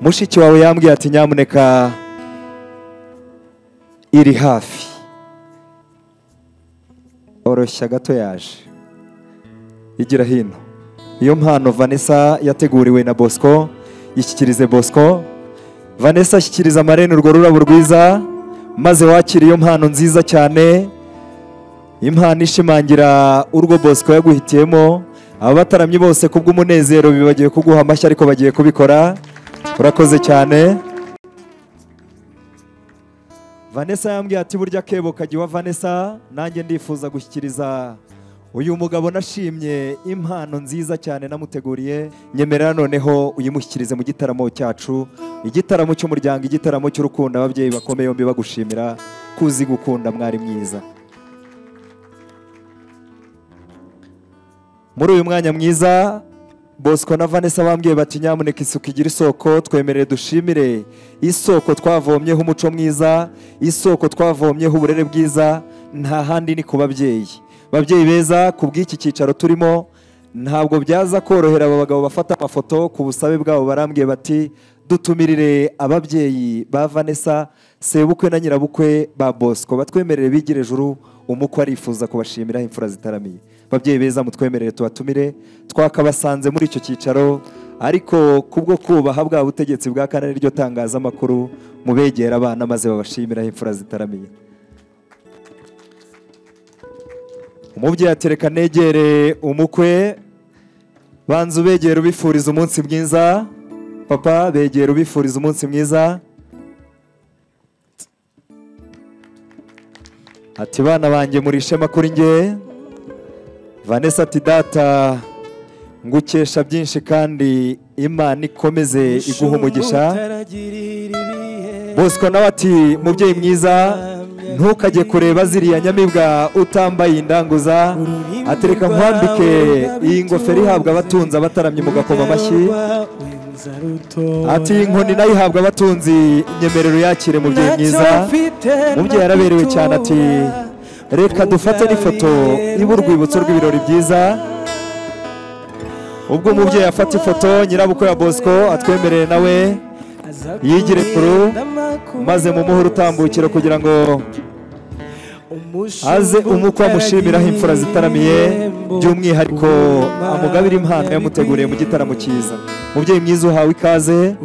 mushiki wawe yambwiye ati nyamuneka iri hafi oroshya gato yaje igira hino iyo mpano vanessa yateguriwe na bosco yishyikirize bosco vanessa ashyikiriza amarene urwo rurabo rwiza maze wakire iyo mpano nziza cyane impano ishimangira urwo bosco yaguhitiyemo abataramyi bose kubw'umunezero bibagiwe kuguha amashyi ariko bagiye kubikora urakoze cyane vanessa yambwiye ati burya akebo kajya iwa vanessa nanjye ndifuza gushyikiriza uyu mugabo nashimye impano nziza cyane namuteguriye nyemerera noneho uyimushyikirize mu gitaramo cyacu igitaramo cy'umuryango igitaramo cy'urukundo ababyeyi bakomeye yombi bagushimira ko uzi gukunda mwari mwiza muri uyu mwanya mwiza bosco na vanessa bambwiye bati nyamuneka isuku igira isoko twemerere dushimire isoko twavomyeho umuco mwiza isoko twavomyeho uburere bwiza nta handi ni ku babyeyi babyeyi beza ku bw'iki cyicaro turimo ntabwo byaza korohera aba bagabo bafata amafoto ku busabe bwabo barambwiye bati dutumirire ababyeyi ba vanessa sebukwe na nyirabukwe ba bosco batwemerere bigire ejuru umukwe arifuza kubashimiraho imfura zitaramiye babyeyi beza mutwemerere tubatumire twakabasanze muri icyo cyicaro ariko kubwo kubaha bwa butegetsi bwa kane n'iryo tangazamakuru mubegera abana maze babashimiraho imfura zitaramiye umubyeyi atereka negere umukwe banza ubegera ubifuriza umunsi mwiza papa begera ubifuriza umunsi mwiza ati bana banjye murishe kuri nge vanessa ati data ngukesha byinshi kandi imana ikomeze iguha umugisha bosco nawe ati mubyeyi mwiza ntukajye kureba ziriya nyamibwa utambaye indanguza atereka nkwambike iyi ngofero ihabwa abatunzi abataramye mugakoma amashyi ati inkoni nayo ihabwa abatunzi nyemerero yakire mubyeyi mwiza mubyeyi yaraberewe cyane ati reka dufate n'ifoto iba urwibutso rw'ibirori byiza ubwo umubyeyi afata ifoto nyirabukwe ya bosco atwemereye nawe yigire kuru maze mumuhe urutambukiro kugira ngo aze umukwe amushimiraho imfura zitaramiye by'umwihariko amugabira impano yamuteguriye mu gitaramo cyiza mubyeyi mwiza uhawe ikaze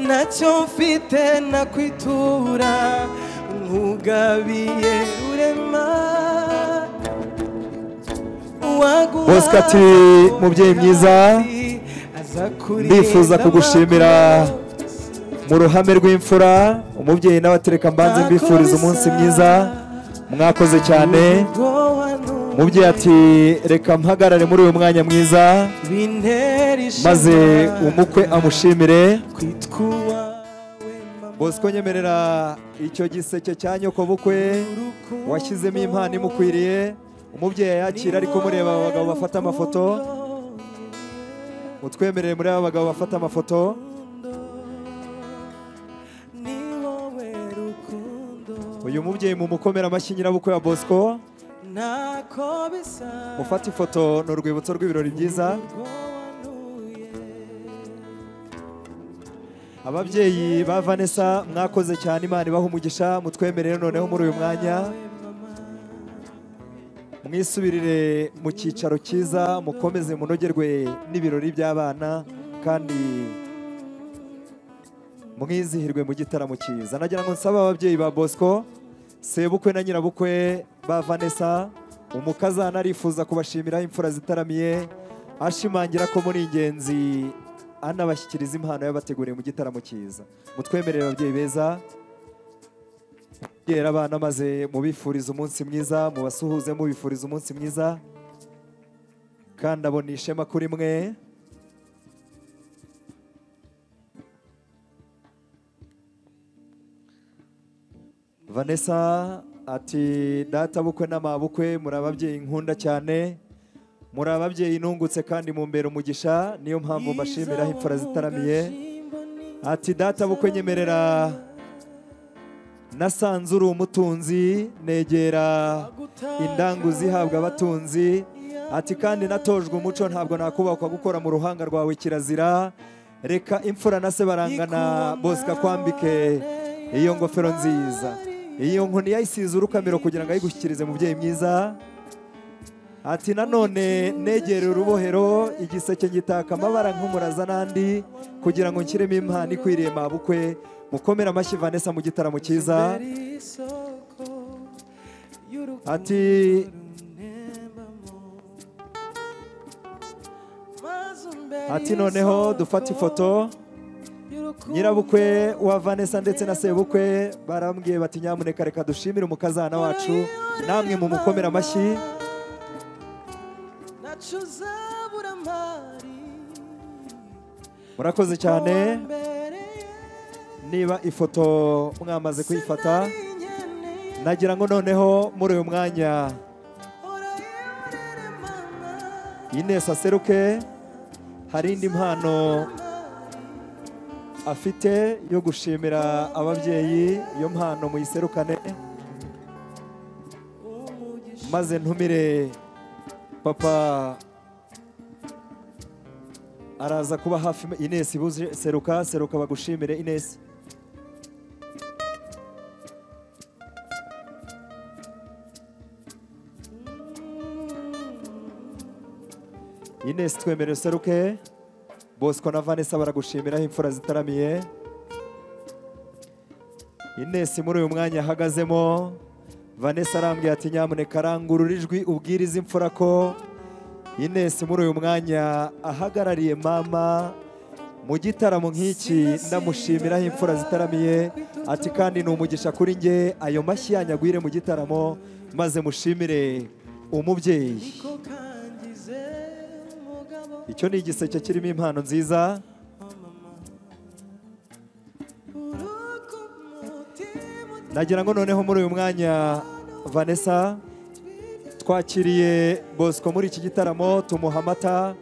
ntacyo mfite nakwitura nkugabiye rurema uwaguha Bosco ati, "Mubyeyi mwiza, aza kureba ndifuza kugushimira mu ruhame rw'imfura umubyeyi nawe atereka mbanze mbifuriza umunsi mwiza mwakoze cyane ubwoba n'ubu umubyeyi ati reka mpagarare muri uyu mwanya mwiza bintera ishema maze umukwe amushimire kwitwa uwawe mama bosco nyemerera icyo giseke cya nyoko bukwe washyizemo impano imukwiriye umubyeyi yakira ariko mureba aba bagabo bafata amafoto mutwemerere muri aba bagabo bafata amafoto ni wowe rukundo uyu mubyeyi mumukomera amashyi nyirabukwe wa bosco ntako bisa ufata ifoto ni urwibutso rw'ibirori byiza ubwoba n'ubuye ababyeyi ba vanessa mwakoze cyane imana ibaha umugisha mutwemerere noneho muri uyu mwanya mwisubirire mu cyicaro cyiza mukomeze munogerwe n'ibirori by'abana kandi mwizihirwe mu gitaramo cyiza nagira ngo nsabe ababyeyi ba bosco sebukwe na nyirabukwe ba vanessa umukazana arifuza kubashimiraho imfura zitaramiye ashimangira ko muri ingenzi anabashyikiriza impano yabateguriye mu gitaramo cyiza mutwemerere ababyeyi beza yera abana maze mubifuriza umunsi mwiza mubasuhuze mubifuriza umunsi mwiza kandi abona ishema kuri mwe vanessa ati data bukwe n'amabukwe muri ababyeyi nkunda cyane muri ababyeyi nungutse kandi mumbera umugisha niyo mpamvu mbashimiraho imfura zitaramiye ati data bukwe nyemerera nasanze uri umutunzi negera indanguzi ihabwa abatunzi ati kandi natojwe umuco ntabwo nakubakwa gukora mu ruhanga rwawe kirazira reka imfura na se barangana bosika kwambike iyo ngofero nziza iyo nkoni yayisize urukamiro kugira ngo ayigushyikirize mubyeyi mwiza ati nanone negere urubohero igiseke ngitaka amabara nk'umuraza n'andi kugira ngo nshyiremo impano ikwiriye mabukwe mukomere amashyi vanessa mu gitaramo cyiza isoko y'urukundo ati maze umbere ati noneho dufate ifoto y'urukundo nyirabukwe wa vanessa ndetse na sebukwe barambwiye bati nyamuneka reka dushimire umukazana wacu namwe mumukomere amashyi nacu uzabura amari murakoze cyane niba ifoto mwamaze kuyifata nagira ngo noneho muri uyu mwanya inesi aseruke hari indi mpano afite yo gushimira ababyeyi iyo mpano muyiserukane maze ntumire papa araza kuba hafi inesi buze seruka seruka bagushimire inesi inesi twemere seruke bosco na vanessa baragushimiraho imfura zitaramiye inesi muri uyu mwanya ahagazemo vanessa arambwira ati nyamuneka rangurura ijwi ubwiriza imfura ko inesi muri uyu mwanya ahagarariye mama mu gitaramo nk'iki ndamushimiraho imfura zitaramiye ati kandi ni umugisha kuri nge ayo mashyi yanyagwire mu gitaramo maze mushimire umubyeyi niko kangize umugabo icyo ni igiseke kirimo impano nziza uruko umutima nagira ngo noneho muri uyu mwanya vanessa twakiriye bosco muri iki gitaramo tumuha amata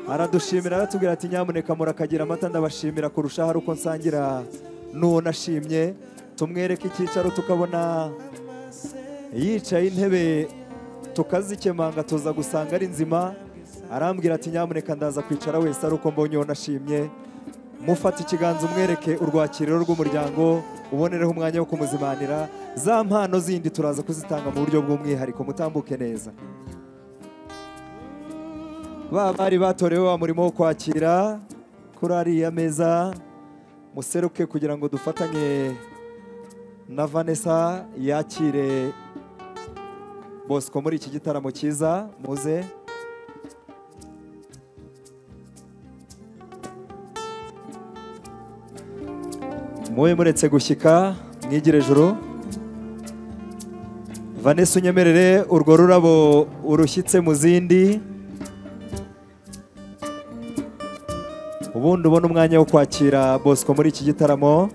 aradushimira aratubwira ati nyamuneka murakagira amata ndabashimira kurushaho ari uko nsangira n'uwo nashimye tumwereke icyicaro tukabona yicaye intebe tukazikemanga tuza gusanga ari nzima arambwira ati nyamuneka ndaza kwicara wese ari uko mbonye uwo nashimye mufata ikiganza umwereke urwakiriro rw'umuryango ubonereho umwanya wo kumuzimanira za mpano zindi turaza kuzitanga mu buryo bw'umwihariko mutambuke neza ba bari batorewe wa murimo wo kwakira kuri ariya meza museruke kugira ngo dufatanye na vanessa yakire bosco muri iki gitaramo cyiza muze mube muretse gushyika mwigire juru vanessa unyemerere urwo rurabo urushyitse mu zindi ubundi ubona umwanya wo kwakira bosco muri iki gitaramo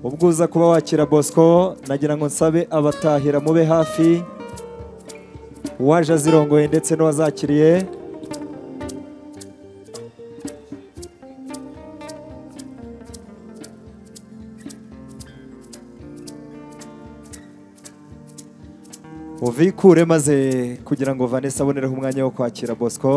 ubwo uza kuba wakira bosco nagira ngo nsabe abatahira mube hafi uwaje azirongoye ndetse n'uwazakiriye uvikure maze kugira ngo vanessa abonereho umwanya wo kwakira bosco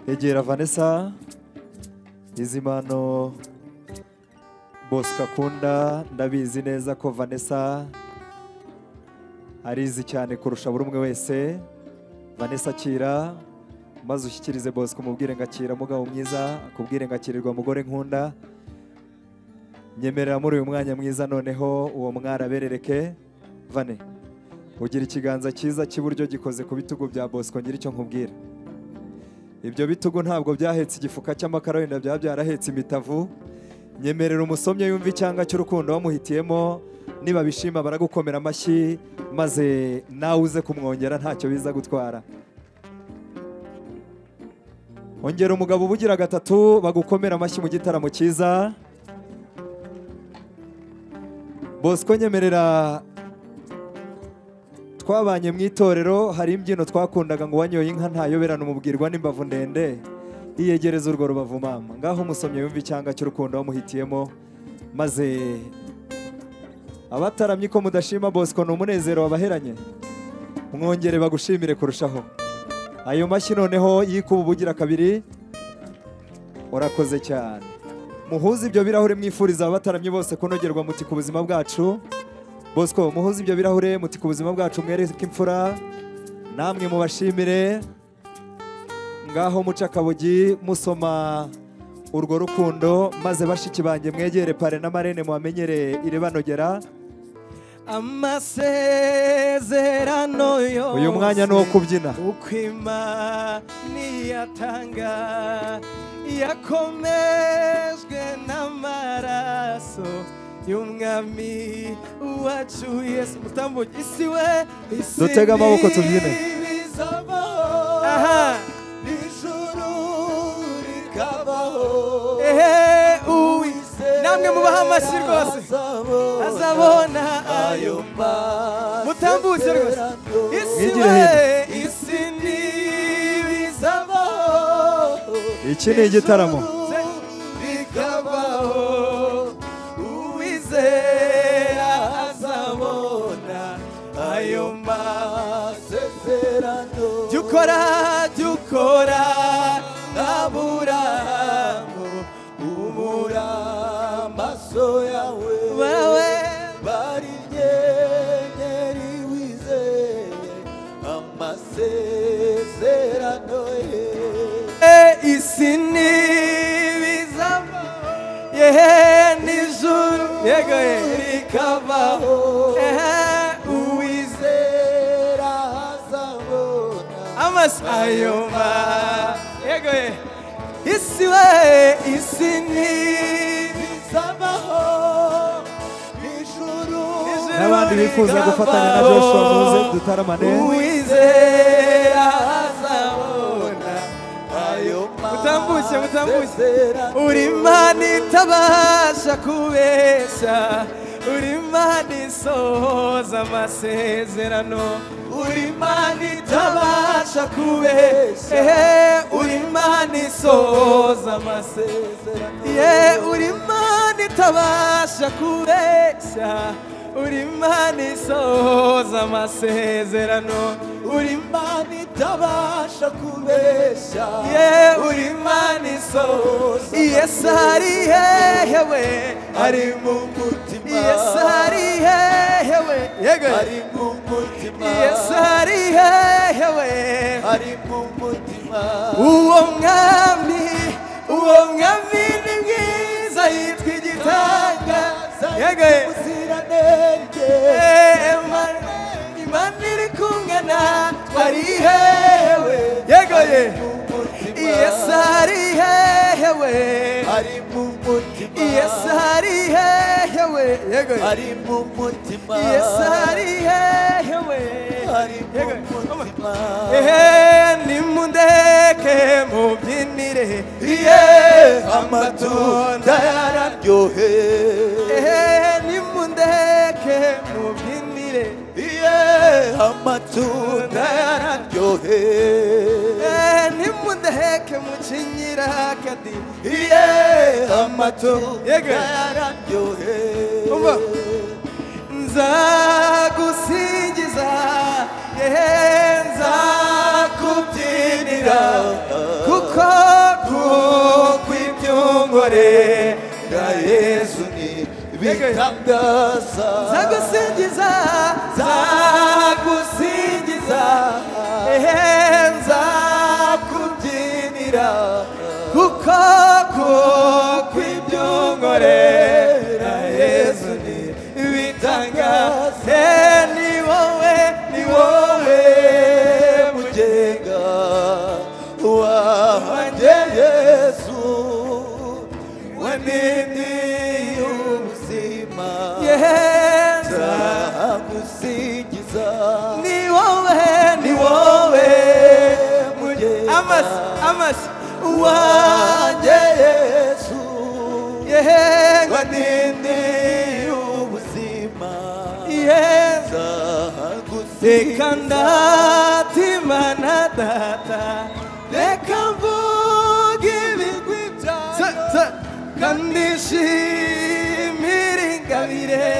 egera vanessa izi mpano bosco akunda ndabizi neza ko vanessa arizi cyane kurusha buri umwe wese vanessa akira maze ushyikirize bosco umubwire ngo akira mugabo mwiza akubwire ngo akirirwa mugore nkunda nyemerera muri uyu mwanya mwiza noneho uwo mwari aberereke vane ugira ikiganza cyiza cy'iburyo gikoze ku bitugu bya bosco ngira icyo nkubwira ibyo bitugu ntabwo byahetse igifuka cy'amakara wenda byaba byarahetse imitavu nyemerera umusomyi yumva icyanga cy'urukundo bamuhitiyemo nibabishima baragukomera amashyi maze nawe uze kumwongera ntacyo biza gutwara ongera umugabo uba ugira gatatu bagukomera amashyi mu gitaramo cyiza bosco nyemerera twabanye mu itorero hari imbyino twakundaga ngo uwanyoye inka ntayoberane umubwirwa n'imbavu ndende yiyegereza urwo rubavu mama ngaho umusomyi yumva icyanga cy'urukundo wamuhitiyemo maze abataramye ko mudashima bosco ni umunezero wabaheranye mwongere bagushimire kurushaho ayo mashyi noneho yikuba ubugira kabiri urakoze cyane muhuze ibyo birahure mwifuriza abataramye bose kunogerwa muti ku buzima bwacu bosco muhuze ibyo birahure muti ku buzima bwacu mwereke imfura namwe mubashimire ngaho muca akabugi musoma urwo rukundo maze bashiki banjye mwegere pare na marene mubamenyere irebanogera amasezerano yose uyu mwanya ni uwo kubyina uko imana iyatanga yakomejwe n'amaraso y'umwami wacu yesu mutambuke isi we isi Dutege amaboko tubyine. ntibizabaho. ijuru rikabaho ehe uwizera namwe mubaha amashyi rwose azabona ayo mutambutse rwose isi Mwigire we hino. isi ntibizabaho iki ni igitaramo bikabaho uwizera azabona ayo masezerano jya ukora jya ukora nta buramu amaso yawe Wewe. bari inyenyeri wizeye amasezerano ye isi ntibizava yehe n'ijuru yego ye rikavaho uwizera azabona ayo ma yego ye isi we isi ntibizabaho n'ijuru n'abandi bifuza gufatanya na joshua muze dutaramane uwizera azabona ayo mutambuke mutambuke uri imana itabasha kubeshya uri imana isohoza amasezerano uri imana itabasha kubeshya ehe uri imana isohoza amasezerano ye uri imana itabasha kubeshya uri imana isohoza amasezerano uri imana itabasha kubeshya ye uri imana isohoza yesu ari hehe we ari mu mutima yesu ari hehe we yego ari mu mutima yesu ari hehe we ari mu mutima uwo mwami uwo mwami ni mwiza yitwa igitangaza yego ubuziranenge imana iri kumwe natwe ari hewe yego ye yesu ari hehe we ari mu mutima yesu ari hehe we yego ye ari mu mutima yesu ari hehe we ari mu mutima ehe nimundeke mubyinire ye amatunda yararyohe ehe nimundeke mubyinire ye amatunda yararyohe nimundeke mucinyira kadi ye amatunda yararyohe umva nzagusingiza yehe nzakubyinira kuko kukw'ibyungore bwa yesu ni bitangaza nzagusingiza nzagusingiza yehe nzakubyinira kuko kukw'ibyungore bwa yesu ni bitangaze ni wowe ni wowe mugenga wanjye yesu we nini y'ubuzima nzagusingiza ni wowe ni wowe mugenga amasi amasi wanjye yesu yewe nini y'ubuzima reka ndatima na data reka mvuge ibigwi byayo kandi nshimire ingabire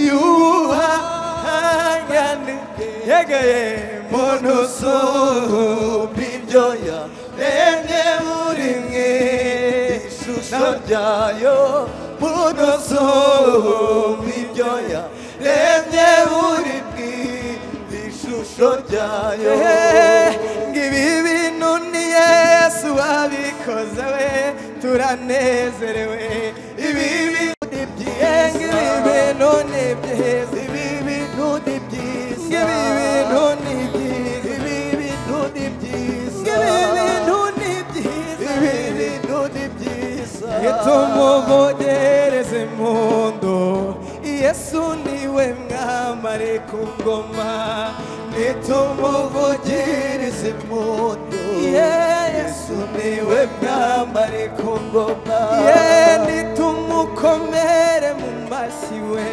yuhangane yegaye muntu usumba ibyoya remye muri mwe ishusho ryayo muntu usumba ibyoya remye muri mwe ishusho ryayo ngibi bintu ni yesu wabikoze we turanezerewe ibi bintu ni byiza ngibi bintu ni byiza ibi bintu ni byiza ngibi bintu ni byiza ibi bintu ni byiza ngibi bintu ni byiza ibi bintu ni byiza itumuvogereze impundu yesu niwe mwamare ku ngoma nitumuvugereze impundu yesu niwe mwambare ku ngoma ye nitumukomere mu mashyi we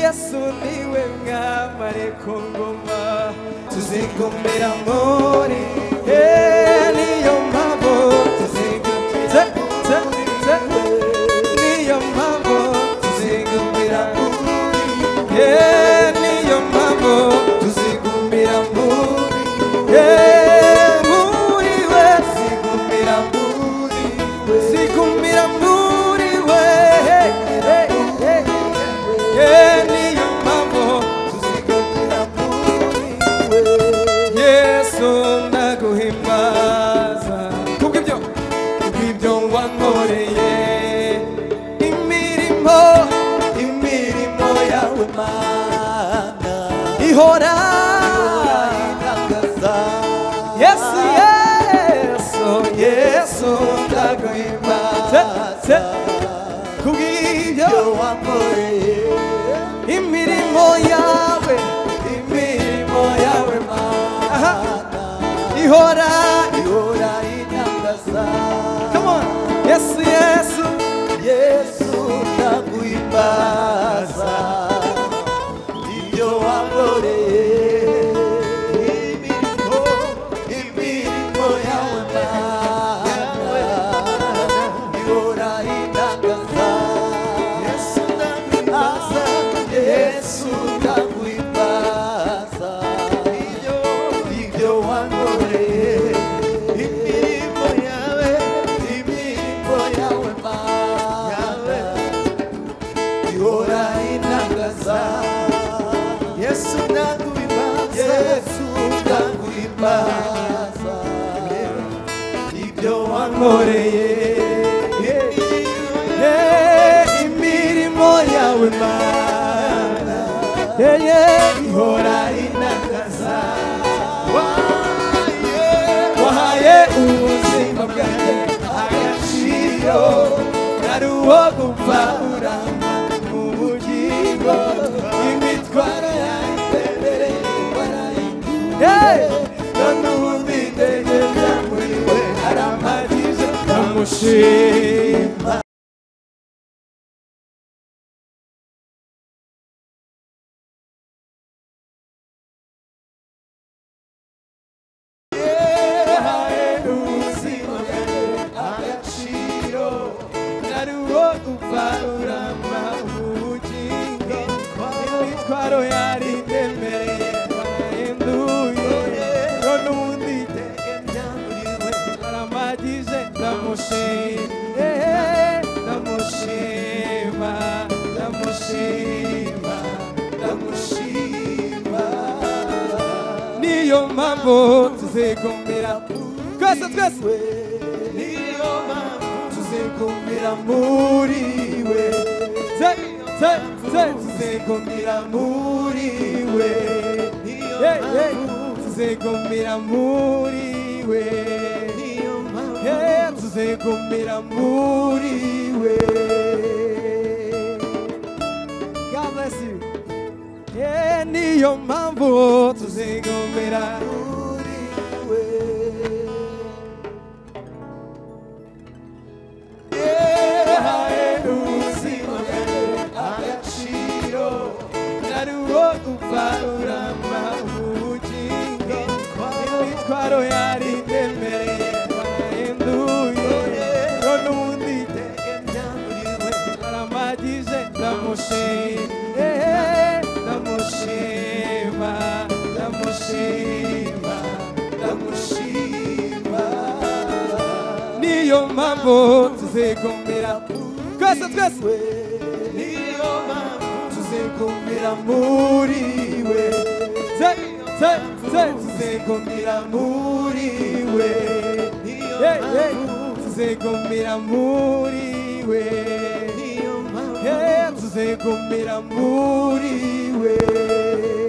yesu niwe mwambare ku ngoma tuzigumira muri ye niyo mpamvu tuzigumira niyo mpamvu tuzigumira muri ye niyo mpamvu tuzigumira muri ye muri we zigumira muri we zigumira muri we ihora ihora itangaza come on yesu yesu yesu ndaguhimbaza ibyo wankoreye imirimo imirimo yawe mana ihora itangaza yesu ndaguhimbaza yesu ndaguhimbaza ibyo ibyo wankoreye imirimo yawe imirimo yawe mana ihora intangaza yesu ndaguhimbaza yesu ndaguhimbaza ibyo wankoreye Yeah, imirimo yawe mana yeah, yeah. ihora inangaza wahaye wahaye ubuzima bwanjye agaciro nari uwo gupfa urama mu bugingo imitwaro yanjye mbere y'imbarayingiye none ubu nditegereza muri we arampagije ndamushima Ndamushima, ndamushima, ndamushima niyo mpamvu tuzigumbira twese twese niyo mpamvu tuzigumbira muri we ze ze ze tuzigumbira muri we niyo mpamvu tuzigumbira muri we niyo mpamvu tuzigumbira muri we God bless you Yeah, niyo mpamvu tuzigumira imitwaro yari ndemereye bahinduye none ubundi itegenya muri we aramagije ndamushima ndamushima ndamushima ndamushima niyo mpamvu tuzigumira twese twese niyo mpamvu tuzigumira muri we ze ze ze tuzigumira muri we niyo mpamvu tuzigumira muri we niyo mpamvu tuzigumira muri we